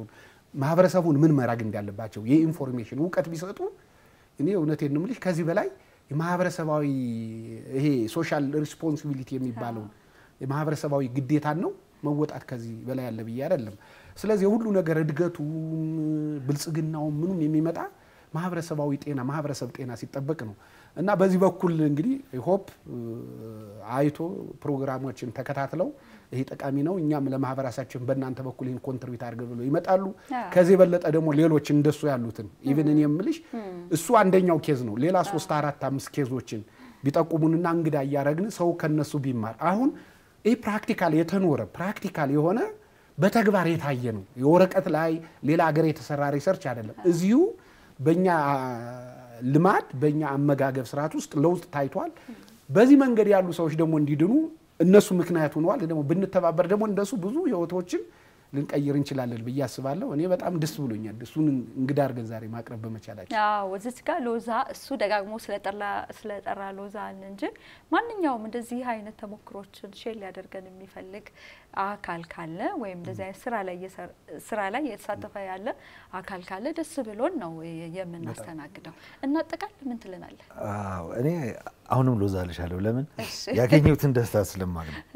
ማህበረሰቡን ምን መራግ እንዳለባቸው የኢንፎርሜሽን እውቀት ቢሰጡ እኔ እውነቴን ነው የምልሽ ከዚህ በላይ የማህበረሰባዊ ይሄ ሶሻል ሪስፖንሲቢሊቲ የሚባለውን የማህበረሰባዊ ግዴታን ነው መወጣት ከዚህ በላይ ያለ ብዬ አይደለም። ስለዚህ የሁሉ ነገር እድገቱም ብልጽግናውም ምኑም የሚመጣ ማህበረሰባዊ ጤና ማህበረሰብ ጤና ሲጠበቅ ነው እና በዚህ በኩል እንግዲህ ሆፕ አይቶ ፕሮግራሞችን ተከታትለው ይሄ ጠቃሚ ነው፣ እኛም ለማህበረሰባችን በእናንተ በኩል ይህን ኮንትሪቢዩት አድርገ ብሎ ይመጣሉ። ከዚህ የበለጠ ደግሞ ሌሎች እንደሱ ያሉትን ኢቭን እኔ የምልሽ እሱ አንደኛው ኬዝ ነው። ሌላ ሶስት አራት አምስት ኬዞችን ቢጠቁሙንና እንግዳ እያረግን ሰው ከነሱ ቢማር አሁን ይህ ፕራክቲካል የተኖረ ፕራክቲካል የሆነ በተግባር የታየ ነው። የወረቀት ላይ ሌላ ሀገር የተሰራ ሪሰርች አይደለም። እዚሁ በእኛ ልማድ በእኛ አመጋገብ ስርዓት ውስጥ ለውጥ ታይቷል። በዚህ መንገድ ያሉ ሰዎች ደግሞ እንዲድኑ እነሱ ምክንያት ሆነዋል። ደግሞ ብንተባበር ደግሞ እንደሱ ብዙ ህይወቶችን ልንቀይር እንችላለን ብዬ አስባለሁ። እኔ በጣም ደስ ብሎኛል እሱን እንግዳ አድርገን ዛሬ ማቅረብ በመቻላችን። አዎ እዚች ጋር ሎዛ እሱ ደጋግሞ ስለጠራ ሎዛን እንጂ ማንኛውም እንደዚህ አይነት ተሞክሮችን ሼር ሊያደርገን የሚፈልግ አካል ካለ ወይም እንደዚህ አይነት ስራ ላይ ስራ ላይ የተሳተፈ ያለ አካል ካለ ደስ ብሎን ነው የምናስተናግደው። እና ጠቃል ምን ትልናለህ? እኔ አሁንም ሎዛ ልሻለሁ። ለምን ያገኘሁትን ደስታ ስለማቅ ነው።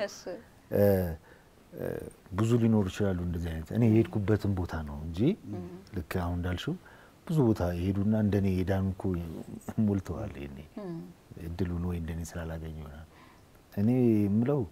ብዙ ሊኖሩ ይችላሉ እንደዚህ አይነት እኔ የሄድኩበትን ቦታ ነው እንጂ ልክ አሁን እንዳልሽው ብዙ ቦታ የሄዱና እንደኔ የዳኑ እኮ ሞልተዋል። እኔ እድሉን ወይ እንደኔ ስላላገኘ ይሆናል። እኔ የምለው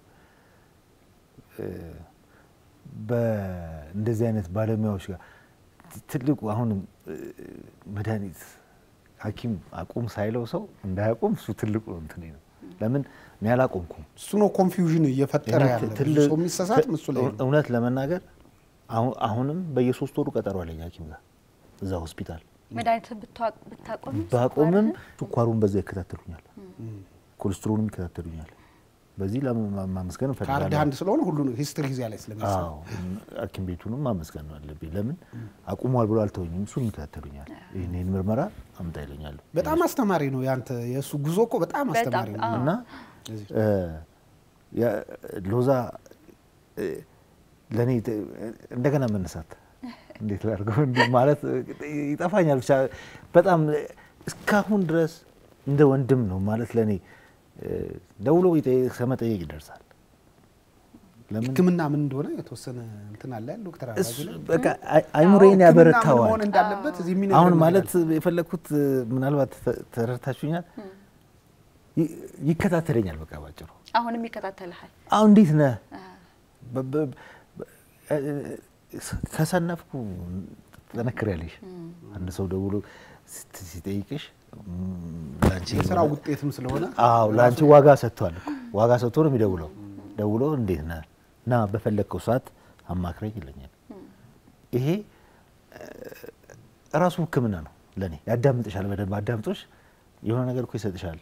በእንደዚህ አይነት ባለሙያዎች ጋር ትልቁ አሁን መድኃኒት ሐኪም አቁም ሳይለው ሰው እንዳያቁም እሱ ትልቁ እንትን ነው። ለምን እኔ አላቆምኩም። እሱ ነው ኮንፊውዥን እየፈጠረ ያለ ብዙ ሰው የሚሳሳት እሱ ላይ ነው። እውነት ለመናገር አሁንም በየሶስት ወሩ ቀጠሮ አለኝ ሐኪም ጋር እዛ ሆስፒታል። መድኃኒት ብታቆም ባቆምም ስኳሩን በዛ ይከታተሉኛል፣ ኮሌስትሮንም ይከታተሉኛል። በዚህ ለማመስገን ካርድ እፈልጋለሁ። አንድ ስለሆነ ሁሉ ሂስትሪ ጊዜ ላይ ስለሚሰራ አዎ ሐኪም ቤቱንም ማመስገን ነው አለብኝ። ለምን አቁሟል ብሎ አልተወኝም። እሱን ይከታተሉኛል። ይህን ይህን ምርመራ አምጣ ይለኛሉ በጣም አስተማሪ ነው ያንተ የእሱ ጉዞ እኮ በጣም አስተማሪ ነው። አዎ። እና እ ያ- ሎዛ እ ለእኔ ት- እንደገና መነሳት እንዴት ላድርገው እንዲህ ማለት ይጠፋኛል። ብቻ በጣም እስካሁን ድረስ እንደ ወንድም ነው ማለት ለእኔ እ ደውሎ ይጠይቅ- ከመጠየቅ ይደርሳል። ለምን ሕክምና ምን እንደሆነ የተወሰነ እንትን አለ ዶክተር እሱ አባጅ ላይ በቃ አይ- አይምሮዬን ሕክምና ምን ያበረታዋል። መሆን እንዳለበት እዚህ የሚነግረን አሁን ነገር ማለት አለ። የፈለግኩት እ ምናልባት ተ- ተረድታችሁኛል። ይ- ይከታተለኛል በቃ ባጭሩ አሁንም ይከታተልሃል። አሁን እንዴት ነህ? በ- በ- በ- እ- ከሰነፍኩ ጠነክሪያለሽ። አንድ ሰው ደውሎ ስት- ሲጠይቅሽ ም፣ ለአንቺ የስራው ውጤትም ስለሆነ አዎ ለአንቺ ዋጋ ሰጥቷል እኮ ዋጋ ሰጥቶ ነው የሚደውለው። ደውሎ እንዴት ነህ ና በፈለግከው ሰዓት አማክረኝ ይለኛል። ይሄ እ፣ ራሱ ሕክምና ነው ለእኔ። ያዳምጥሻል፣ በደንብ አዳምጦሽ የሆነ ነገር እኮ ይሰጥሻል።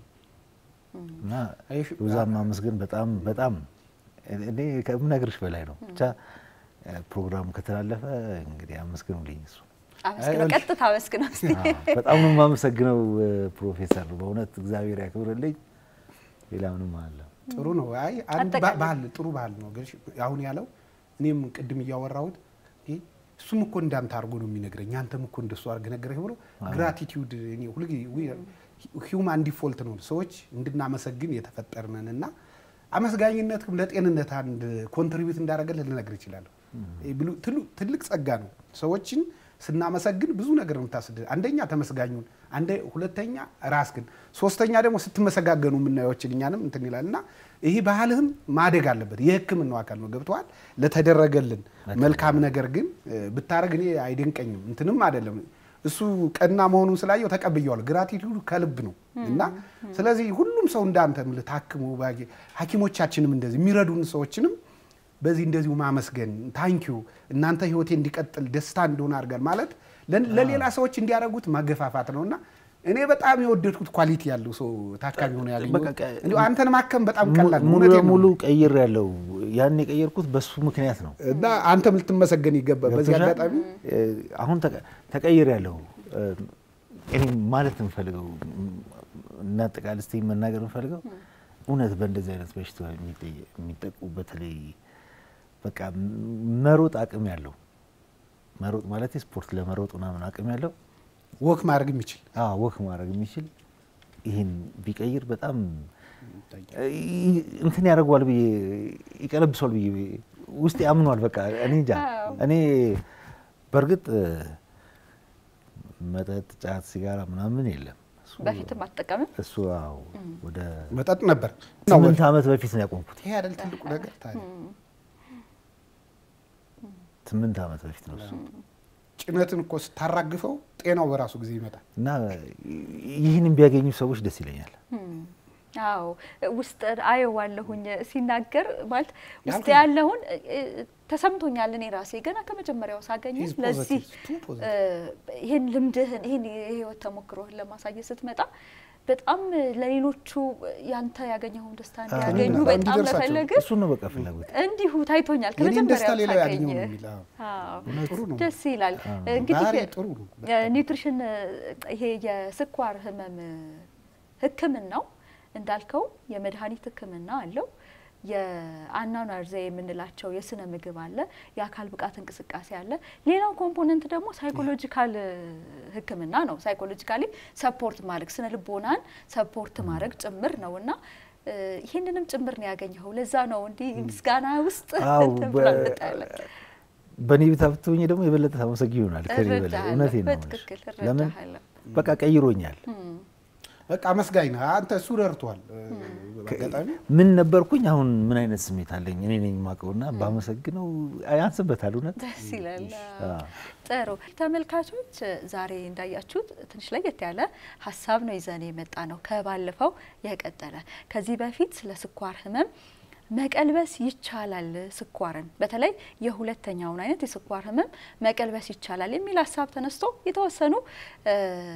እና አይሽ ሎዛን ማመስገን በጣም በጣም እኔ ከምነግርሽ በላይ ነው። ብቻ እ፣ ፕሮግራሙ ከተላለፈ እንግዲህ አመስግኑልኝ እሱ አመስግነው፣ ቀጥታ አመስግነው እስቲ። በጣም ነው የማመሰግነው እ፣ ፕሮፌሰር በእውነት እግዚአብሔር ያክብርልኝ። ሌላ ምንም አለ ጥሩ ነው። አይ አንድ አጠቃላይ- ባህል ጥሩ ባህል ነው። ግን አሁን ያለው እኔም ቅድም እያወራሁት ይሄ እሱም እኮ እንዳንተ አድርጎ ነው የሚነግረኝ አንተም እኮ እንደሱ አድርገህ ነገረኝ ብሎ ግራቲቲዩድ እኔ ሁልጊዜ ሂውማን ዲፎልት ነው ሰዎች እንድናመሰግን የተፈጠርነን እና አመስጋኝነትም ለጤንነት አንድ ኮንትሪቢዩት እንዳደረገልህ ልነግር ይችላለሁ። ይህ ብሉ- ትሉ- ትልቅ ጸጋ ነው። ሰዎችን ስናመሰግን ብዙ ነገር ነው የምታስደ አንደኛ ተመስጋኙን፣ አንደ ሁለተኛ ራስህን፣ ሶስተኛ ደግሞ ስትመሰጋገኑ የምናየዎችን እኛንም እንትን ይላል እና ይህ ባህልህም ማደግ አለበት። የሕክምናው አካል ነው ገብተዋል። ለተደረገልን መልካም ነገር ግን እ፣ ብታረግ እኔ አይደንቀኝም እንትንም አይደለም እሱ ቀና መሆኑን ስላየው ተቀብየዋል። ግራቲቱድ ከልብ ነው እና ስለዚህ ሁሉም ሰው እንዳንተ የምልህ ታክሞ ባጌ- ሐኪሞቻችንም እንደዚህ የሚረዱን ሰዎችንም በዚህ እንደዚሁ ማመስገን ታንኪዩ እናንተ ህይወቴ እንዲቀጥል ደስታ እንደሆነ አድርጋል ማለት ለ- ለሌላ ሰዎች እንዲያደርጉት ማገፋፋት ነው እና እኔ በጣም የወደድኩት ኳሊቲ ያለው ሰው ታካሚ ሆነ ያገኘሁት በቃ ቀ- እንዲሁ አንተን ማከም በጣም ቀላል ነው። ሙሉ እውነቴን ነው። ለሙሉ ቀይር ያለው ያን የቀየርኩት በሱ ምክንያት ነው። እና አንተም ልትመሰገን ይገባ በዚህ ገብቶሻል? አጋጣሚ እ፣ አሁን ተቀ- ተቀይር ያለው እ፣ እኔ ማለት የምፈልገው እና አጠቃላይ እስቲ መናገር የምፈልገው እውነት በእንደዚህ አይነት በሽታ የሚጠ- የሚጠቁ በተለይ በቃ መሮጥ አቅም ያለው መሮጥ ማለት ስፖርት ለመሮጥ ምናምን አቅም ያለው ወክ ማድረግ የሚችል አዎ ወክ ማድረግ የሚችል ይህን ቢቀይር በጣም እንትን ያደርገዋል ብዬ ይቀለብሷል ብዬ ውስጥ ያምኗል። በቃ እኔ እንጃ እኔ በእርግጥ መጠጥ፣ ጫት፣ ሲጋራ ምናምን የለም። በፊትም አትጠቀምም? እሱ አዎ ወደ መጠጥ ነበር። ስምንት ዓመት በፊት ነው ያቆምኩት። ይሄ አይደል ትልቁ ነገር ታዲያ ስምንት ዓመት በፊት ነው እሱ ጭነትን እኮ ስታራግፈው ጤናው በራሱ ጊዜ ይመጣል። እና ይህን ቢያገኙ ሰዎች ደስ ይለኛል። አዎ ውስጥ አየዋለሁኝ ሲናገር ማለት ውስጥ ያልኩኝ- ያለውን ተሰምቶኛል። እኔ ራሴ ገና ከመጀመሪያው ሳገኘ He's ለዚህ positive, too positive. እ፣ ይህን ልምድህን ይህን የህይወት ተሞክሮህን ለማሳየት ስትመጣ በጣም ለሌሎቹ ያንተ ያገኘኸውን ደስታ እንዲያገኙ በጣም በጣም እንዲደርሳቸው። መፈለግ እሱን ነው በቃ ፍላጎት። እንዲሁ ታይቶኛል የኔን ደስታ ከመጀመሪያው ሌላው ሳገኝ ያገኘው ነው የሚል አዎ። አዎ፣ ጥሩ ነው። ደስ ይላል። አዎ። እንግዲህ ባህሪ ጥሩ ነው። ኒውትሪሽን ይሄ የስኳር ህመም ህክምናው እንዳልከው የመድኃኒት ህክምና አለው። የአኗኗር ዘዬ የምንላቸው የስነ ምግብ አለ፣ የአካል ብቃት እንቅስቃሴ አለ። ሌላው ኮምፖነንት ደግሞ ሳይኮሎጂካል ህክምና ነው። ሳይኮሎጂካሊ ሰፖርት ማድረግ ስነ ልቦናን ሰፖርት ማድረግ ጭምር ነው እና እ፣ ይህንንም ጭምር ነው ያገኘኸው። ለዛ ነው እንዲህ ምስጋና ውስጥ አዎ ትብላለህ። በእኔ ቤት ብትሆኚ ደግሞ የበለጠ ታመሰግኝ ይሆናል። ከኔ በላይ እረዳሃለሁ፣ እውነቴን ነው የምልሽ። በትክክል ለምን እረዳሃለሁ። በቃ ቀይሮኛል። በቃ አመስጋኝ ነህ አንተ። እሱ ረድቷል። በአጋጣሚ ምን ነበርኩኝ፣ አሁን ምን አይነት ስሜት አለኝ እኔ ነኝ የማውቀውና ባመሰግነው ያንስበታል። እውነት ደስ ይላል። አዎ። ጥሩ ተመልካቾች፣ ዛሬ እንዳያችሁት ትንሽ ለየት ያለ ሀሳብ ነው ይዘን የመጣ ነው። ከባለፈው የቀጠለ ከዚህ በፊት ስለ ስኳር ህመም መቀልበስ ይቻላል፣ ስኳርን በተለይ የሁለተኛውን አይነት የስኳር ህመም መቀልበስ ይቻላል የሚል ሀሳብ ተነስቶ የተወሰኑ እ፣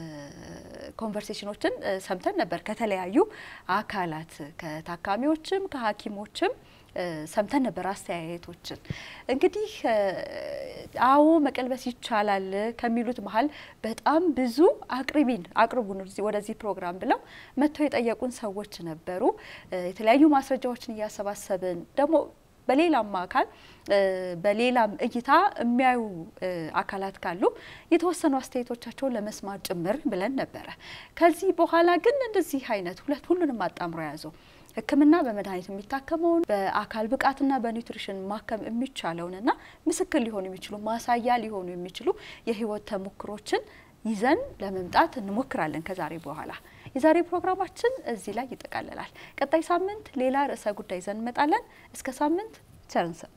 ኮንቨርሴሽኖችን እ፣ ሰምተን ነበር ከተለያዩ አካላት ከታካሚዎችም ከሐኪሞችም እ፣ ሰምተን ነበር አስተያየቶችን። እንግዲህ እ፣ አዎ መቀልበስ ይቻላል ከሚሉት መሀል በጣም ብዙ አቅርቢን አቅርቡን ወደዚህ- ወደዚህ ፕሮግራም ብለው መጥተው የጠየቁን ሰዎች ነበሩ። እ፣ የተለያዩ ማስረጃዎችን እያሰባሰብን ደግሞ በሌላም አካል እ፣ በሌላም እይታ የሚያዩ እ፣ አካላት ካሉ የተወሰኑ አስተያየቶቻቸውን ለመስማት ጭምር ብለን ነበረ። ከዚህ በኋላ ግን እንደዚህ አይነት ሁለት ሁሉንም አጣምሮ የያዘው ሕክምና በመድኃኒት የሚታከመውን በአካል ብቃትና በኒውትሪሽን ማከም የሚቻለውንና ምስክር ሊሆኑ የሚችሉ ማሳያ ሊሆኑ የሚችሉ የህይወት ተሞክሮችን ይዘን ለመምጣት እንሞክራለን። ከዛሬ በኋላ የዛሬ ፕሮግራማችን እዚህ ላይ ይጠቃልላል። ቀጣይ ሳምንት ሌላ ርዕሰ ጉዳይ ይዘን እንመጣለን። እስከ ሳምንት ቸር እንሰንብት።